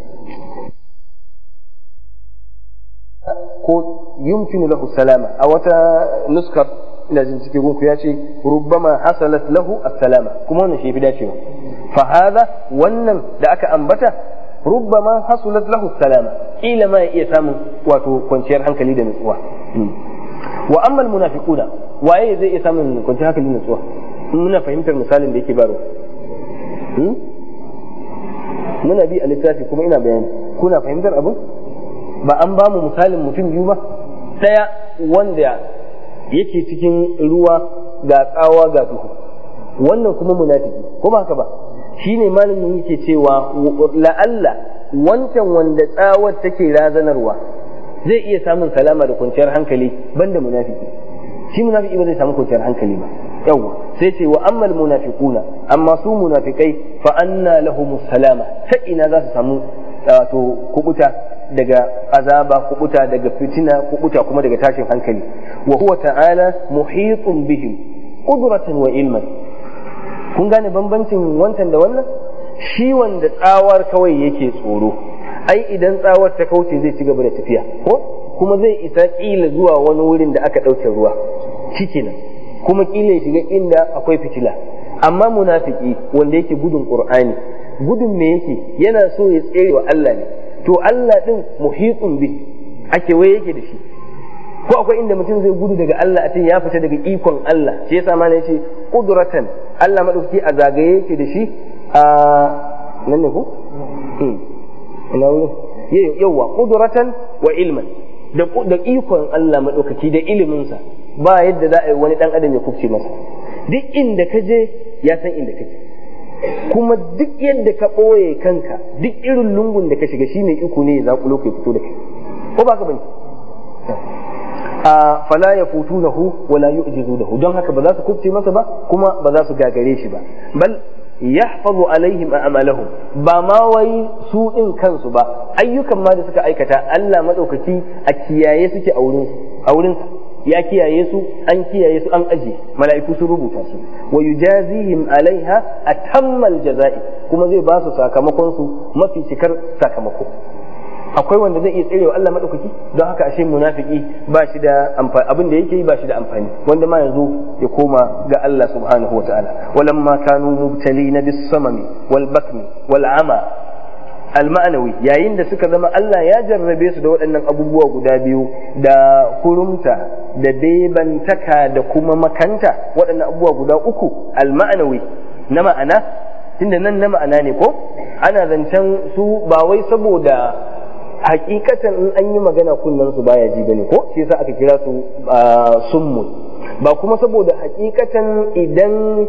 ko yumkinu lahu salama a wata nuskar ina jin cikin gunku ya ce rubbama hasalat lahu as-salama kuma wannan shi fi dacewa fa hada wannan da aka ambata rubbama hasulat lahu salama kila ma ya iya samun wato kwanciyar hankali da nutsuwa wa amma almunafiquna waye zai iya samun kwanciyar hankali da nutsuwa muna fahimtar misalin da yake baro muna bi a littafi kuma ina bayani kuna fahimtar abu ba an ba mu misalin mutum biyu ba daya wanda yake cikin ruwa ga tsawa ga duhu wannan kuma munafiki ko ba haka ba shine malamin yake cewa la'alla wancan wanda tsawar take razanarwa zai iya samun salama da kwanciyar hankali banda munafiki shi munafiki ba zai samu kwanciyar hankali ba yawwa sai ce wa ammal munafiquna amma su munafikai fa anna lahum salama ta ina za su samu wato kubuta daga azaba kubuta daga fitina kubuta kuma daga tashin hankali wa huwa ta'ala muhitun bihim qudratan wa ilman kun gane bambancin wancan da wannan shi wanda tsawar kawai yake tsoro ai idan tsawar ta kauce zai ci gaba da tafiya ko kuma zai isa kila zuwa wani wurin da aka ɗauke ruwa nan kuma kila ya shiga inda akwai fitila amma munafiki wanda yake gudun qur'ani gudun me yake yana so ya tsere wa Allah ne to Allah din muhitun bi ake waye yake da shi ko akwai inda mutum zai gudu daga Allah a ce ya fita daga ikon Allah shi yasa ma yace qudratan Allah madaukaki a zagaye yake da shi a nan ne ko ina wuri yawa qudratan wa ilman da da ikon Allah madaukaki da ilimin sa ba yadda za a yi wani dan adam ya kufce masa duk inda ka je ya san inda kake kuma duk yadda ka ɓoye kanka duk irin lungun da ka shiga shine iko ne ya zaƙulo ka fito da kai ko ba ka bane a fala ya futu na hu wala yu'jizu da hu don haka ba za su kubce masa ba kuma ba za su gagare shi ba bal yahfazu alaihim a'malahum ba ma wai su din kansu ba ayyukan ma da suka aikata Allah madaukaki a kiyaye suke a wurin a wurin ya kiyaye su an kiyaye su an aje mala'iku sun rubuta su wa yujazihim alaiha atammal jaza'i kuma zai ba su sakamakon su mafi cikar sakamako akwai wanda zai iya tserewa Allah madaukaki don haka ashe munafiki ba shi da amfani abin da yake yi ba shi da amfani wanda ma yanzu ya koma ga Allah subhanahu wa ta'ala walamma kanu mubtalina bis samami wal bakmi wal ama alma'anawi yayin da suka zama Allah ya jarrabe su da waɗannan abubuwa guda biyu da kurumta da bebantaka da kuma makanta waɗannan abubuwa guda uku alma'anawi na ma'ana tunda nan na ma'ana ne ko ana zancen su ba wai saboda hakikatan in an yi magana kunnen su baya ji bane ko shi yasa aka kira su summun ba kuma saboda hakikatan idan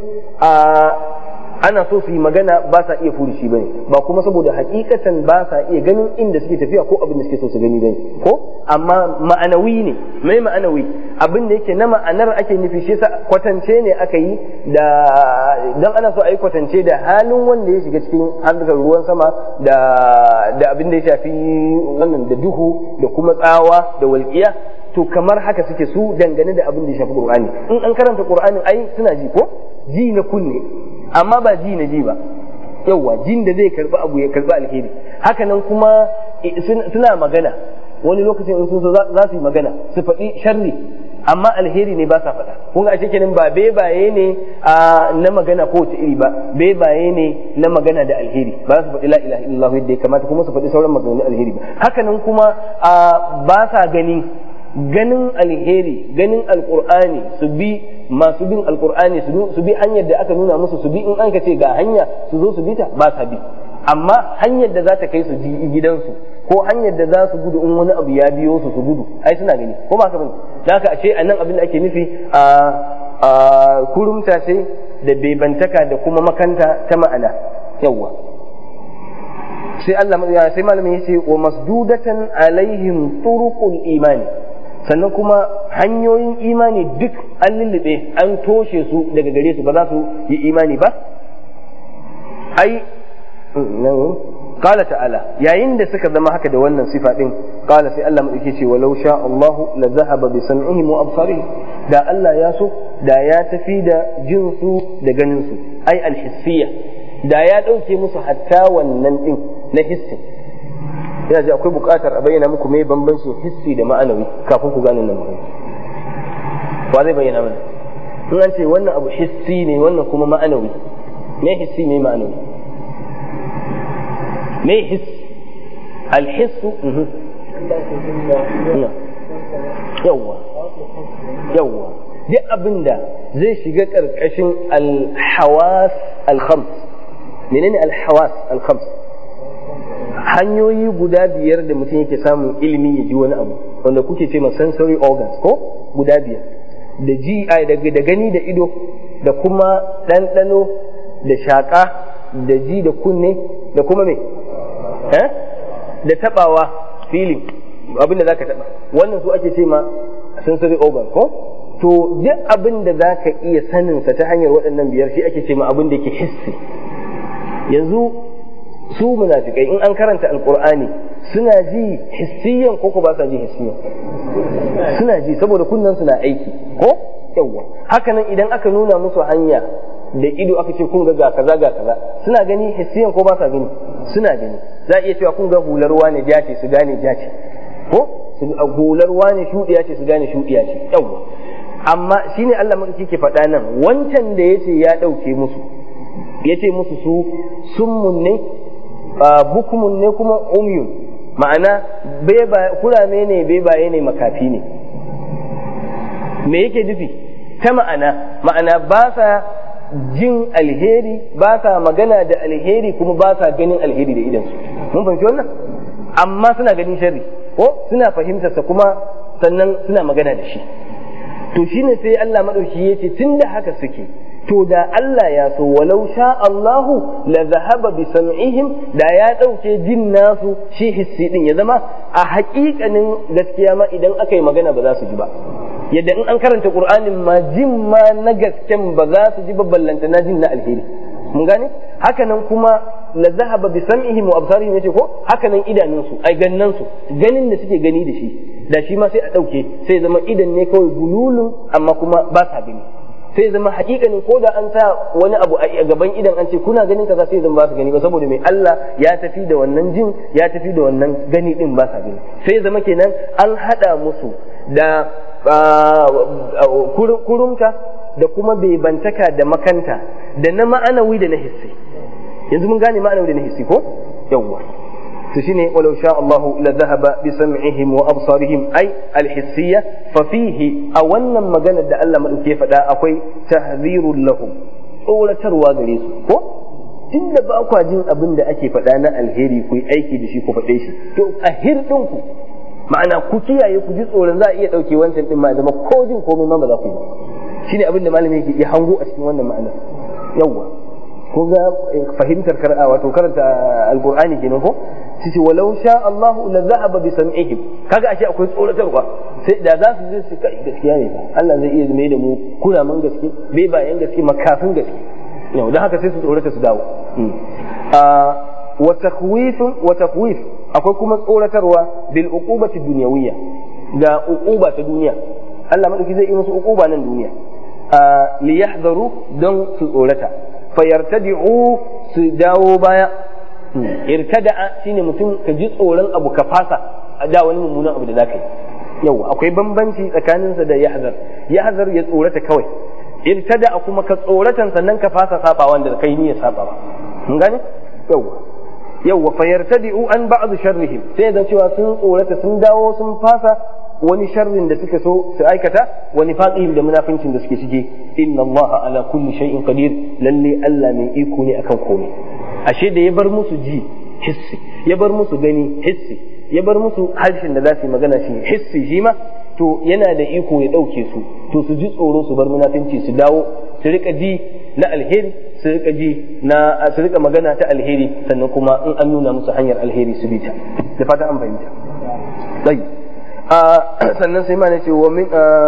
ana so su yi magana ba sa iya furushi bane ba kuma saboda hakikatan ba sa iya ganin inda suke tafiya ko abin da suke so su gani bane ko amma ma'anawi ne mai ma'anawi abin da yake na ma'anar ake nufi shi yasa kwatance ne aka yi da dan ana so a yi kwatance da halin wanda ya shiga cikin harkar ruwan sama da da abin da ya shafi wannan da duhu da kuma tsawa da walƙiya to kamar haka suke su dangane da abin da ya shafi Qur'ani in an karanta Qur'anin ai suna ji ko ji na kunne amma ba ji na ji ba yauwa jin da zai karbi abu ya karbi alheri hakanan kuma suna magana wani lokacin in sun so za su yi magana su faɗi sharri amma alheri ne ba sa faɗa kun ga kenan ba bebaye ne na magana ko ta iri ba bebaye ne na magana da alheri ba su faɗi la ilaha illallah yadda ya kamata kuma su faɗi sauran maganganun alheri ba hakanan kuma ba sa gani ganin alheri ganin alkur'ani su bi masu bin alkur'ani su bi hanyar da aka nuna musu su bi in an ka ce ga hanya su zo su bi ta ba sa bi amma hanyar da za ta kai su gidansu ko hanyar da za su gudu in wani abu ya biyo su su gudu ai suna gani ko ba ka bane da haka ashe a nan abin da ake nufi a kurumta ce da bebantaka da kuma makanta ta ma'ana yawwa sai Allah sai malamin yace wa masdudatan alaihim turuqul imani sannan kuma hanyoyin imani duk an lullube an toshe su daga gare su ba za su yi imani ba ai qala ta'ala yayin da suka zama haka da wannan sifa din qala sai Allah madauke ce walau sha Allah la zahaba bi sam'ihim wa absarihim da Allah ya so da ya tafi da jin su da ganin su ai alhissiyya da ya dauke musu hatta wannan din na hissi ina ji akwai buƙatar a bayyana muku mai bambancin hissi da ma'anawi kafin ku gane nan magana wa zai bayyana mana in an ce wannan abu hissi ne wannan kuma ma'anawi me hissi me ma'anawi me hiss alhissu yawwa yawwa duk abin da zai shiga ƙarƙashin alhawas alkhams menene alhawas alkhams hanyoyi guda biyar da mutum yake samun ilimi ya ji wani abu wanda kuke ce sensory organs ko guda biyar da ji da gani da ido da kuma ɗanɗano da shaƙa da ji da kunne da kuma me da taɓawa feeling abin da zaka taɓa wannan su ake ce ma sensory organ ko to duk abin da zaka iya saninsa ta hanyar waɗannan biyar shi ake ce ma abin da ke hissi yanzu su munafikai in an karanta alkur'ani suna ji hissiyan ko ko ba sa ji hissiyan suna ji saboda kunnan suna aiki ko yawwa hakanan idan aka nuna musu hanya da ido aka ce kun ga ga kaza ga kaza suna gani hissiyan ko ba sa gani suna gani za a iya cewa kun ga hular wane ja ce su gane ja ce ko hular wane shudiya ce su gane shudiya ce yawwa amma shine Allah madauki ke faɗa nan wancan da yace ya ɗauke musu yace musu su summun ne bukumun ne kuma umyun ma'ana kurame ne bebaye ne makafi ne me yake nufi ta ma'ana ma'ana ba sa jin alheri ba sa magana da alheri kuma ba sa ganin alheri da idansu mun fahimci wannan amma suna ganin sharri ko suna fahimtarsa kuma sannan suna magana da shi to shine sai Allah madauki yace tunda haka suke to da Allah ya so walau sha Allahu la zahaba bi sam'ihim da ya ɗauke jin nasu shi hissi din ya zama a haƙiƙanin gaskiya ma idan aka yi magana ba za su ji ba yadda in an karanta Qur'anin ma jin ma na gasken ba za su ji ba ballanta na jin na alheri mun gane hakanan kuma la zahaba bi sam'ihim wa absarihim yace ko hakanan idanunsu ai gannan su ganin da suke gani da shi da shi ma sai a ɗauke sai zama idan ne kawai gululun amma kuma ba sa gani sai zama hakikanin ko da an sa wani abu a gaban idan an ce kuna ganin kaza sai zama ba su gani ba saboda mai Allah ya tafi da wannan jin ya tafi da wannan gani din ba sa gani sai zama kenan an hada musu da kurumta da kuma bebantaka da makanta da na ma'anawi da na hissi yanzu mun gane ma'anawi da na hissi ko yawwa to shine walau sha Allahu la dhahaba bi sam'ihim wa absarihim ay al-hissiyya fa fihi a wannan maganar da Allah madauke faɗa akwai tahzirul lahum tsoratarwa gare su ko tunda ba kwa jin abin da ake faɗa na alheri ku yi aiki da shi ku faɗe shi to a hirɗin ku ma'ana ku kiyaye ku ji tsoron za a iya ɗauke wancan ɗin ma zama ko jin komai ma ba za ku yi shine abin da malami yake ya hango a cikin wannan ma'anar yawwa ko ga fahimtar kar'a wato karanta alqur'ani kenan ko sai walau sha Allah la zahaba bi sam'ihim kaga ashe akwai tsoratarwa sai da za su je su kai gaskiya ne Allah zai iya mai da mu kuraman gaske bai bayan gaske makafin gaske yau dan haka sai su tsorata su dawo wa takhwif wa takhwif akwai kuma tsoratarwa bil uqubati dunyawiyya da uquba ta duniya Allah madauki zai yi musu uquba nan duniya li yahdharu don su tsorata fayartadi'u su dawo baya irtada'a shine mutum ka ji tsoron abu ka fasa a da wani mummunan abu da zaka yi yau akwai bambanci tsakaninsa da yahzar yahzar ya tsorata kawai irtada'a kuma ka tsoratan sannan ka fasa saba wanda kai niyyar saba ba mun gane yau yau fa yartadi'u an ba'd sharrihim sai da cewa sun tsorata sun dawo sun fasa wani sharrin da suka so su aikata wani faqihim da munafincin da suke cike inna allaha ala kulli shay'in qadir lalle Allah mai iko ne akan komai ashe da ya bar musu ji hissi ya bar musu gani hissi ya bar musu harshen da za su yi magana shi hissi shi ma to yana da iko ya ɗauke su to su ji tsoro su bar munafinci su dawo su rika ji na alheri su rika ji na su rika magana ta alheri sannan kuma in an nuna musu hanyar alheri su bi ta da fata an fahimta dai sannan sai ma ne ce wa min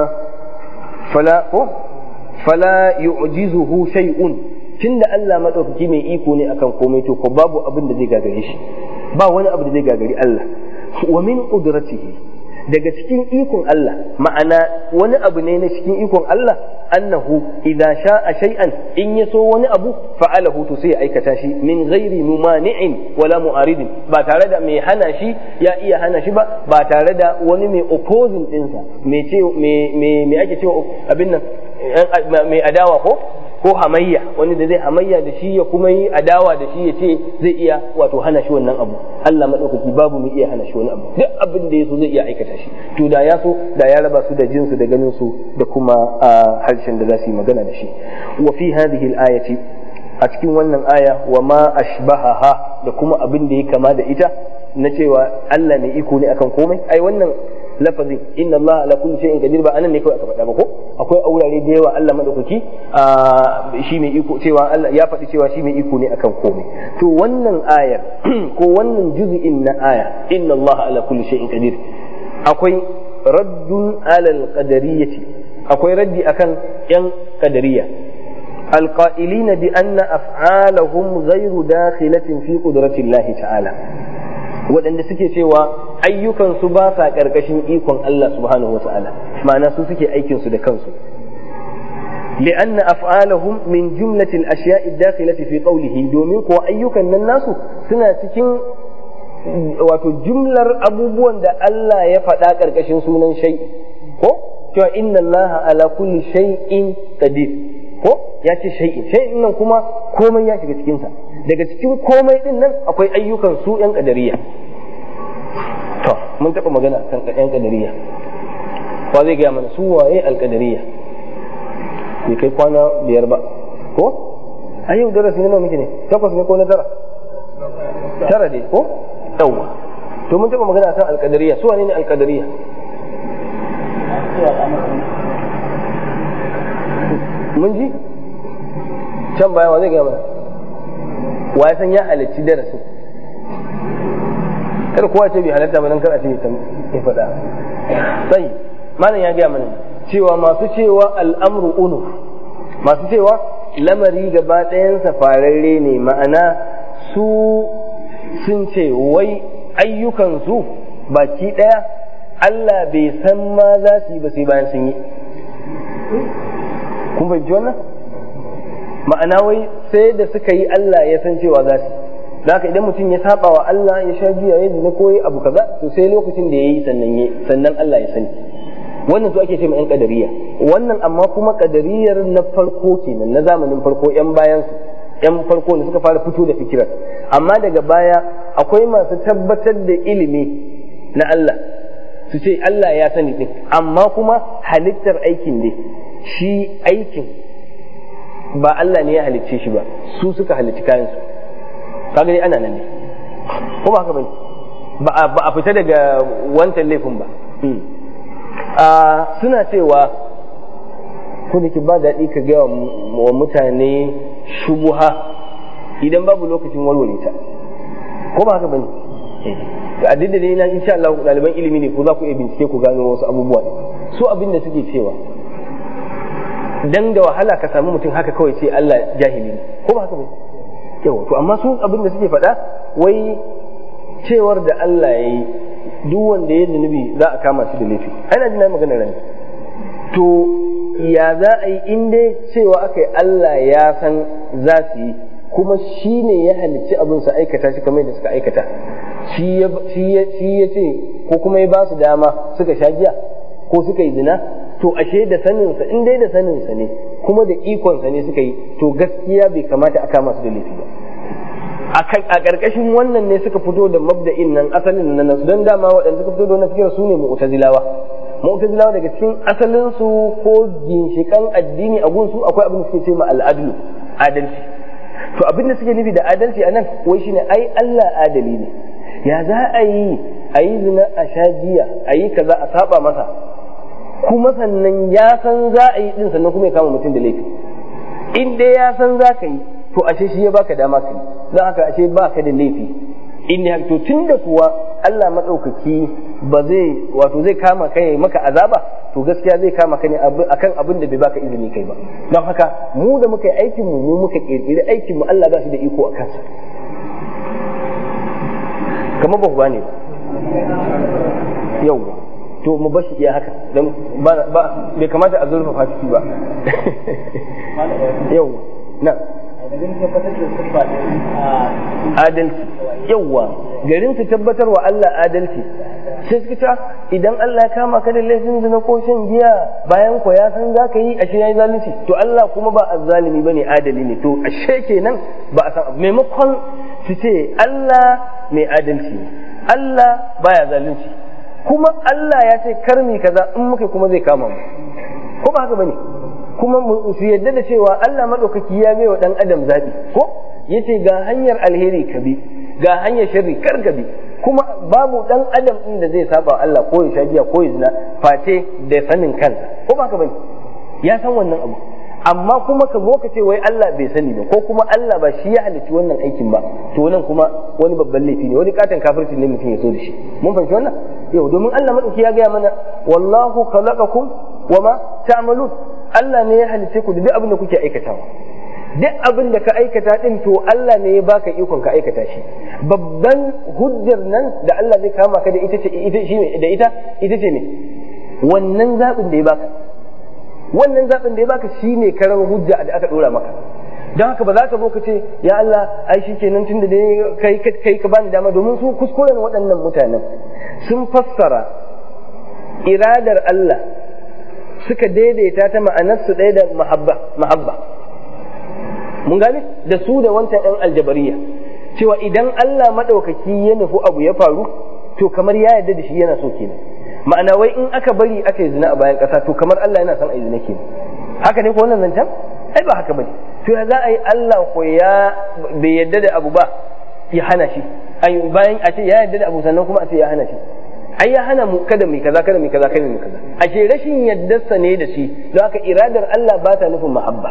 fala ko fala yu'jizuhu shay'un tunda Allah madaukaki mai iko ne akan komai to ko babu abin da zai gagare shi ba wani abu da zai gagari Allah wa min qudratihi daga cikin ikon Allah ma'ana wani abu ne na cikin ikon Allah annahu idza sha'a shay'an in ya so wani abu fa'alahu to sai ya aikata shi min ghairi mumani'in wala mu'aridin ba tare da mai hana shi ya iya hana shi ba ba tare da wani mai opposing dinsa mai ce mai mai ake cewa abin nan mai adawa ko ko hamayya wani da zai hamayya da shi ya kuma yi adawa da shi ya ce zai iya wato hana shi wannan abu Allah madaukaki babu mai iya hana shi wani abu duk abin da ya so zai iya aikata shi to da ya so da ya raba su da jinsu da ganin su da kuma harshen da za su yi magana da shi wa fi hadhihi al-ayati a cikin wannan aya wa ma ashbahaha da kuma abin da ya kama da ita na cewa Allah mai iko ne akan komai ai wannan lafazin inna Allah ala kulli shay'in qadir ba anan ne kawai aka faɗa ba ko akwai aurare da yawa Allah madaukaki shi mai iko cewa Allah ya faɗi cewa shi mai iko ne akan komai to wannan ayar ko wannan juz'in na aya inna Allah ala kulli shay'in qadir akwai raddun ala al-qadariyyati akwai raddi akan yan qadariyya القائلين بأن أفعالهم غير داخلة في قدرة الله تعالى waɗanda suke cewa ayyukansu ba sa ƙarƙashin ikon Allah subhanahu wata'ala ma'ana su suke aikinsu da kansu لأن أفعالهم من جملة الأشياء الداخلة في قوله domin kuwa ayyukan nan nasu suna cikin wato jumlar abubuwan da Allah ya faɗa ƙarƙashin sunan shai ko cewa inna Allah ala kulli shay'in qadir ko ya ce shay'in shay'in nan kuma komai ya shiga cikinsa daga cikin komai din nan akwai ayyukan su yan kadariya to mun taɓa magana kan yan kadariya wa zai gaya mana su waye alkadariya bai kai kwana biyar ba ko a yau darasi na nawa muke ne takwas ne ko na tara tara ne ko yawwa to mun taɓa magana kan alkadariya su wane ne alkadariya mun ji can baya wa zai gaya mana wa ya san ya halarci darasin kada kowa ce bai halatta ba dan kar a ce ya faɗa sai malam ya gaya mana cewa masu cewa al'amru unu masu cewa lamari gaba ɗayansa fararre ne ma'ana su sun ce wai ayyukansu baki ɗaya Allah bai san ma za su yi ba sai bayan sun yi kun fahimci wannan ma'ana wai sai da suka yi Allah ya san cewa za su da haka idan mutum ya saba wa Allah ya sha giya ya zina ko abu kaza to sai lokacin da ya yi sannan ya sannan Allah ya sani wannan su ake ce ma yan kadariya wannan amma kuma kadariyar na farko kenan na zamanin farko yan bayan su yan farko ne suka fara fito da fikirar amma daga baya akwai masu tabbatar da ilimi na Allah su ce Allah ya sani din amma kuma halittar aikin ne shi aikin ba Allah ne ya halicce shi ba su suka halicci kayansu kaga dai ana nan ne kuma haka bane ba a fita daga wancan laifin ba suna cewa ko da ke ba daɗi ka gaya wa mutane shubuha idan babu lokacin walwale ta ko ba haka bane a duk da dai na insha Allah ɗaliban ilimi ne ko za ku iya bincike ku gano wasu abubuwa su abin da suke cewa dan da wahala ka samu mutum haka kawai ce Allah jahili ne ko ba haka bane yawa to amma su abin da suke faɗa wai cewar da Allah ya yi duk wanda ya zunubi za a kama shi da laifi ana jina magana ran to ya za a yi in dai cewa aka yi Allah ya san za su yi kuma shi ne ya halicci abin su aikata shi kamar da suka aikata shi ya ce ko kuma ya ba su dama suka sha giya ko suka yi zina to ashe da saninsa in dai da saninsa ne kuma da ikonsa ne suka yi to gaskiya bai kamata a kama su da laifi ba a ƙarƙashin wannan ne suka fito da mabda'in nan asalin nan nasu don dama waɗanda suka fito da wannan fikir su ne mu'tazilawa mu'tazilawa daga cikin asalin su ko ginshikan addini a gunsu akwai abin da suke ce ma al'adlu adalci to abin da suke nufi da adalci a nan wai shine ai Allah adali ne ya za a yi a yi zina a sha giya a yi kaza a saba masa kuma sannan ya san za a yi din sannan kuma ya kama mutum da laifi in dai ya san za ka yi to ashe shi ya baka dama ka yi don haka ashe baka da laifi in ne to tunda kuwa Allah maɗaukaki ba zai wato zai kama ka yi maka azaba to gaskiya zai kama ka ne akan abin da bai baka izini kai ba don haka mu da muka yi aikin mu mu muka kirkiri aikin mu Allah ba shi da iko a kansa kamar ba ku gane ba yau to mu bashi iya haka don ba bai kamata a zurfafa ciki ba yau na adalci yawwa garin su tabbatar wa Allah adalci sai suka ce idan Allah ya kama ka da laifin zina ko shan giya bayan ko ya san za ka yi ashe ya yi zalunci to Allah kuma ba azzalimi ba ne adali ne to ashe kenan ba a san maimakon su ce Allah mai adalci ne Allah baya zalunci kuma Allah ya ce karmi kaza in muka kuma zai kama mu ko ba haka bane kuma su yadda da cewa Allah maɗaukaki ya bai wa ɗan adam zaɓi ko yace ga hanyar alheri ka bi ga hanyar sharri kar ka bi kuma babu ɗan adam ɗin da zai saba Allah ko ya sha giya ko ya zina face da sanin kansa ko ba ka bane ya san wannan abu amma kuma ka zo ka ce wai Allah bai sani ba ko kuma Allah ba shi ya halicci wannan aikin ba to nan kuma wani babban laifi ne wani katon kafirci ne mutum ya so da shi mun fahimci wannan yau domin Allah madauki ya gaya mana wallahu khalaqakum wama ta'malun Allah ne ya halice ku da duk abin da kuke aikatawa duk abin da ka aikata din to Allah ne ya baka ikon ka aikata shi babban hujjar nan da Allah zai kama ka da ita ce ita shi da ita ita ce ne wannan zabin da ya baka wannan zabin da ya baka shine karar hujja da aka dora maka don haka ba za ka zo ka ce ya Allah ai shi kenan tunda dai kai kai ka bani dama domin su kuskuren waɗannan mutanen sun fassara iradar Allah suka daidaita ta ma'anarsu ɗaya da mahabba mahabba mun gane da su da wancan ɗan aljabariya cewa idan Allah maɗaukaki ya nufi abu ya faru to kamar ya yarda da shi yana so kenan ma'ana wai in aka bari aka yi zina a bayan ƙasa to kamar Allah yana son a yi zina kenan haka ne ko wannan zancen ai ba haka bane to ya za a yi Allah ko ya bai yarda da abu ba ya hana shi bayan a ce ya yarda da abu sannan kuma a ce ya hana shi ai ya hana mu kada mu kaza kada mu kaza kada mu kaza ashe rashin yaddarsa ne da shi don haka iradar Allah ba ta nufin mahabba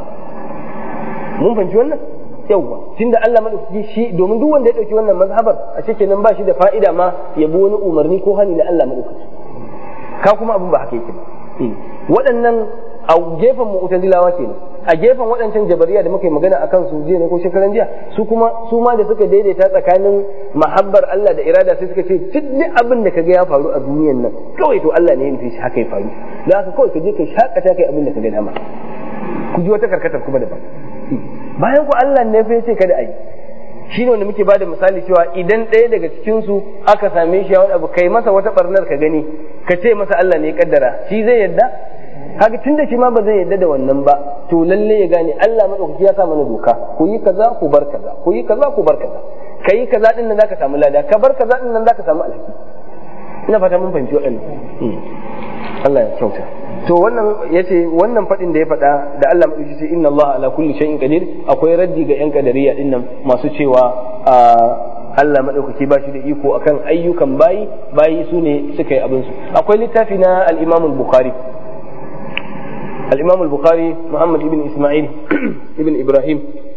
mun fahimci wannan yawwa tunda Allah madaukaki shi domin duk wanda ya dauki wannan mazhabar a cikin nan ba shi da fa'ida ma ya bi wani umarni ko hani na Allah madaukaki ka kuma abin ba haka yake ba waɗannan a gefen mu'tazilawa kenan a gefen waɗancan jabariya da muka yi magana akan su jiya ne ko shekaran jiya su kuma su ma da suka daidaita tsakanin mahabbar Allah da irada sai suka ce duk abin da kaga ya faru a duniyan nan kawai to Allah ne ya nufi shi haka ya faru don haka kawai ka je ka shakata kai abin da kaga dama ku ji wata karkatar kuma daban bayan ku Allah ne fa yace kada a yi shi ne wanda muke bada misali cewa idan ɗaya daga cikin su aka same shi wani abu kai masa wata barnar ka gani ka ce masa Allah ne ya kaddara shi zai yadda kaga tunda shi ma ba zai yarda da wannan ba to lalle ya gane Allah madaukaki ya sa mana doka ku yi kaza ku bar kaza ku yi kaza ku bar kaza kai kaza din nan zaka samu lada ka bar kaza din nan zaka samu alhaki ina fata mun fahimci waɗannan Allah ya kyauta to wannan yace wannan fadin da ya faɗa da Allah madauki sai inna Allah ala kulli shay'in qadir akwai raddi ga yan kadariya din nan masu cewa Allah madaukaki ba shi da iko akan ayyukan bayi bayi su ne suka yi abin su akwai littafi na al-Imam al-Bukhari al-Imam al-Bukhari Muhammad ibn Isma'il ibn Ibrahim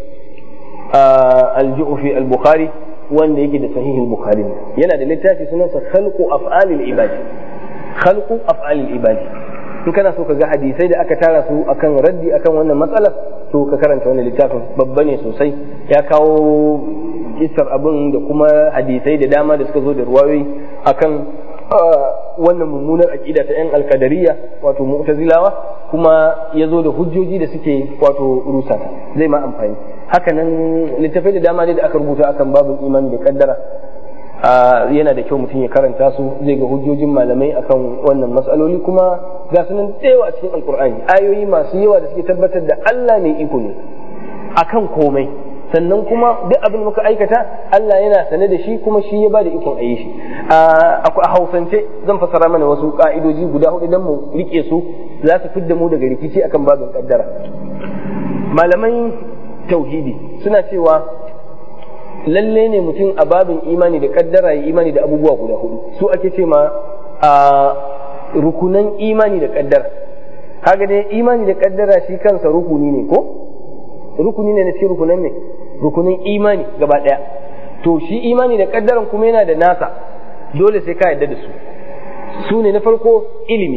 al-Ju'fi al-Bukhari wanda yake da sahihul bukhari yana da littafi sunansa khalqu af'alil ibadi khalqu af'alil ibadi in kana so ka ga hadisai da aka tara su akan raddi akan wannan matsalar to ka karanta wannan littafin babba ne sosai ya kawo kisar abin da kuma hadisai da dama da suka zo da ruwayoyi akan wannan mummunar aqida ta yan alkadariya wato mu'tazilawa kuma ya zo da hujjoji da suke wato rusa zai ma amfani hakanan littafai da dama ne da aka rubuta akan babin imani da kaddara yana da kyau mutum ya karanta su zai ga hujjojin malamai akan wannan matsaloli kuma ga su nan tsewa cikin alkur'ani ayoyi masu yawa da suke tabbatar da Allah mai iko ne akan komai sannan kuma duk abin da muka aikata Allah yana sane da shi kuma shi ya ba da ikon a yi shi a hausance zan fassara mana wasu ka'idoji guda hudu don mu rike su za su fidda mu daga rikici akan babin kaddara malamai tauhidi suna cewa lalle ne mutum a babin imani da kaddara ya imani da abubuwa guda hudu su ake ce ma a rukunan imani da kaddara kaga dai imani da kaddara shi kansa rukuni ne ko rukuni ne na ce rukunan ne rukunin imani gaba daya to shi imani da kaddaran kuma yana da nasa dole sai ka yarda da su su ne na farko ilimi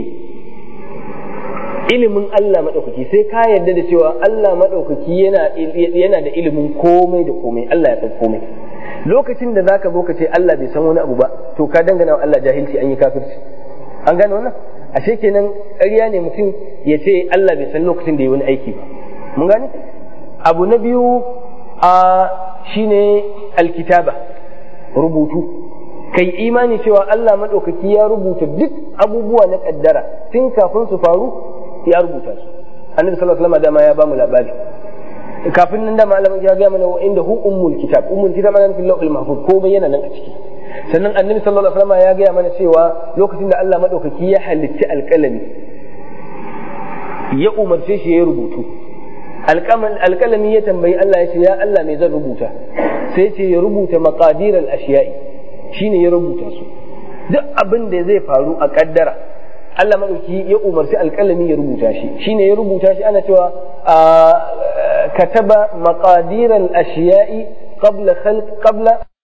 ilimin Allah maɗaukaki sai ka yarda da cewa Allah maɗaukaki yana yana da ilimin komai da komai Allah ya san komai lokacin da zaka zo ka ce Allah bai san wani abu ba to ka dangana wa Allah jahilci an yi kafirci an gane wannan ashe kenan ƙarya ne mutum ya ce Allah bai san lokacin da ya wani aiki ba mun gane abu na biyu a shine alkitaba rubutu kai imani cewa Allah maɗaukaki ya rubuta duk abubuwa na ƙaddara tun kafin su faru ya rubuta su annabi sallallahu alaihi wasallam dama ya bamu labari kafin nan dama Allah ya ga mana wa inda hu ummul kitab ummul kitab ana fil lawhil mahfuz ko bayyana nan a ciki sannan annabi sallallahu alaihi wasallam ya ga mana cewa lokacin da Allah madaukaki ya halitta alƙalami ya umarce shi ya rubutu alƙalami ya tambayi Allah ya ce ya Allah me zan rubuta sai ce ya rubuta maqadiral ashiyai shine ya rubuta su duk abin da zai faru a kaddara Allah madauki ya umarci alƙalami ya rubuta shi shine ya rubuta shi ana cewa kataba maqadiral ashiyai qabla khalq qabla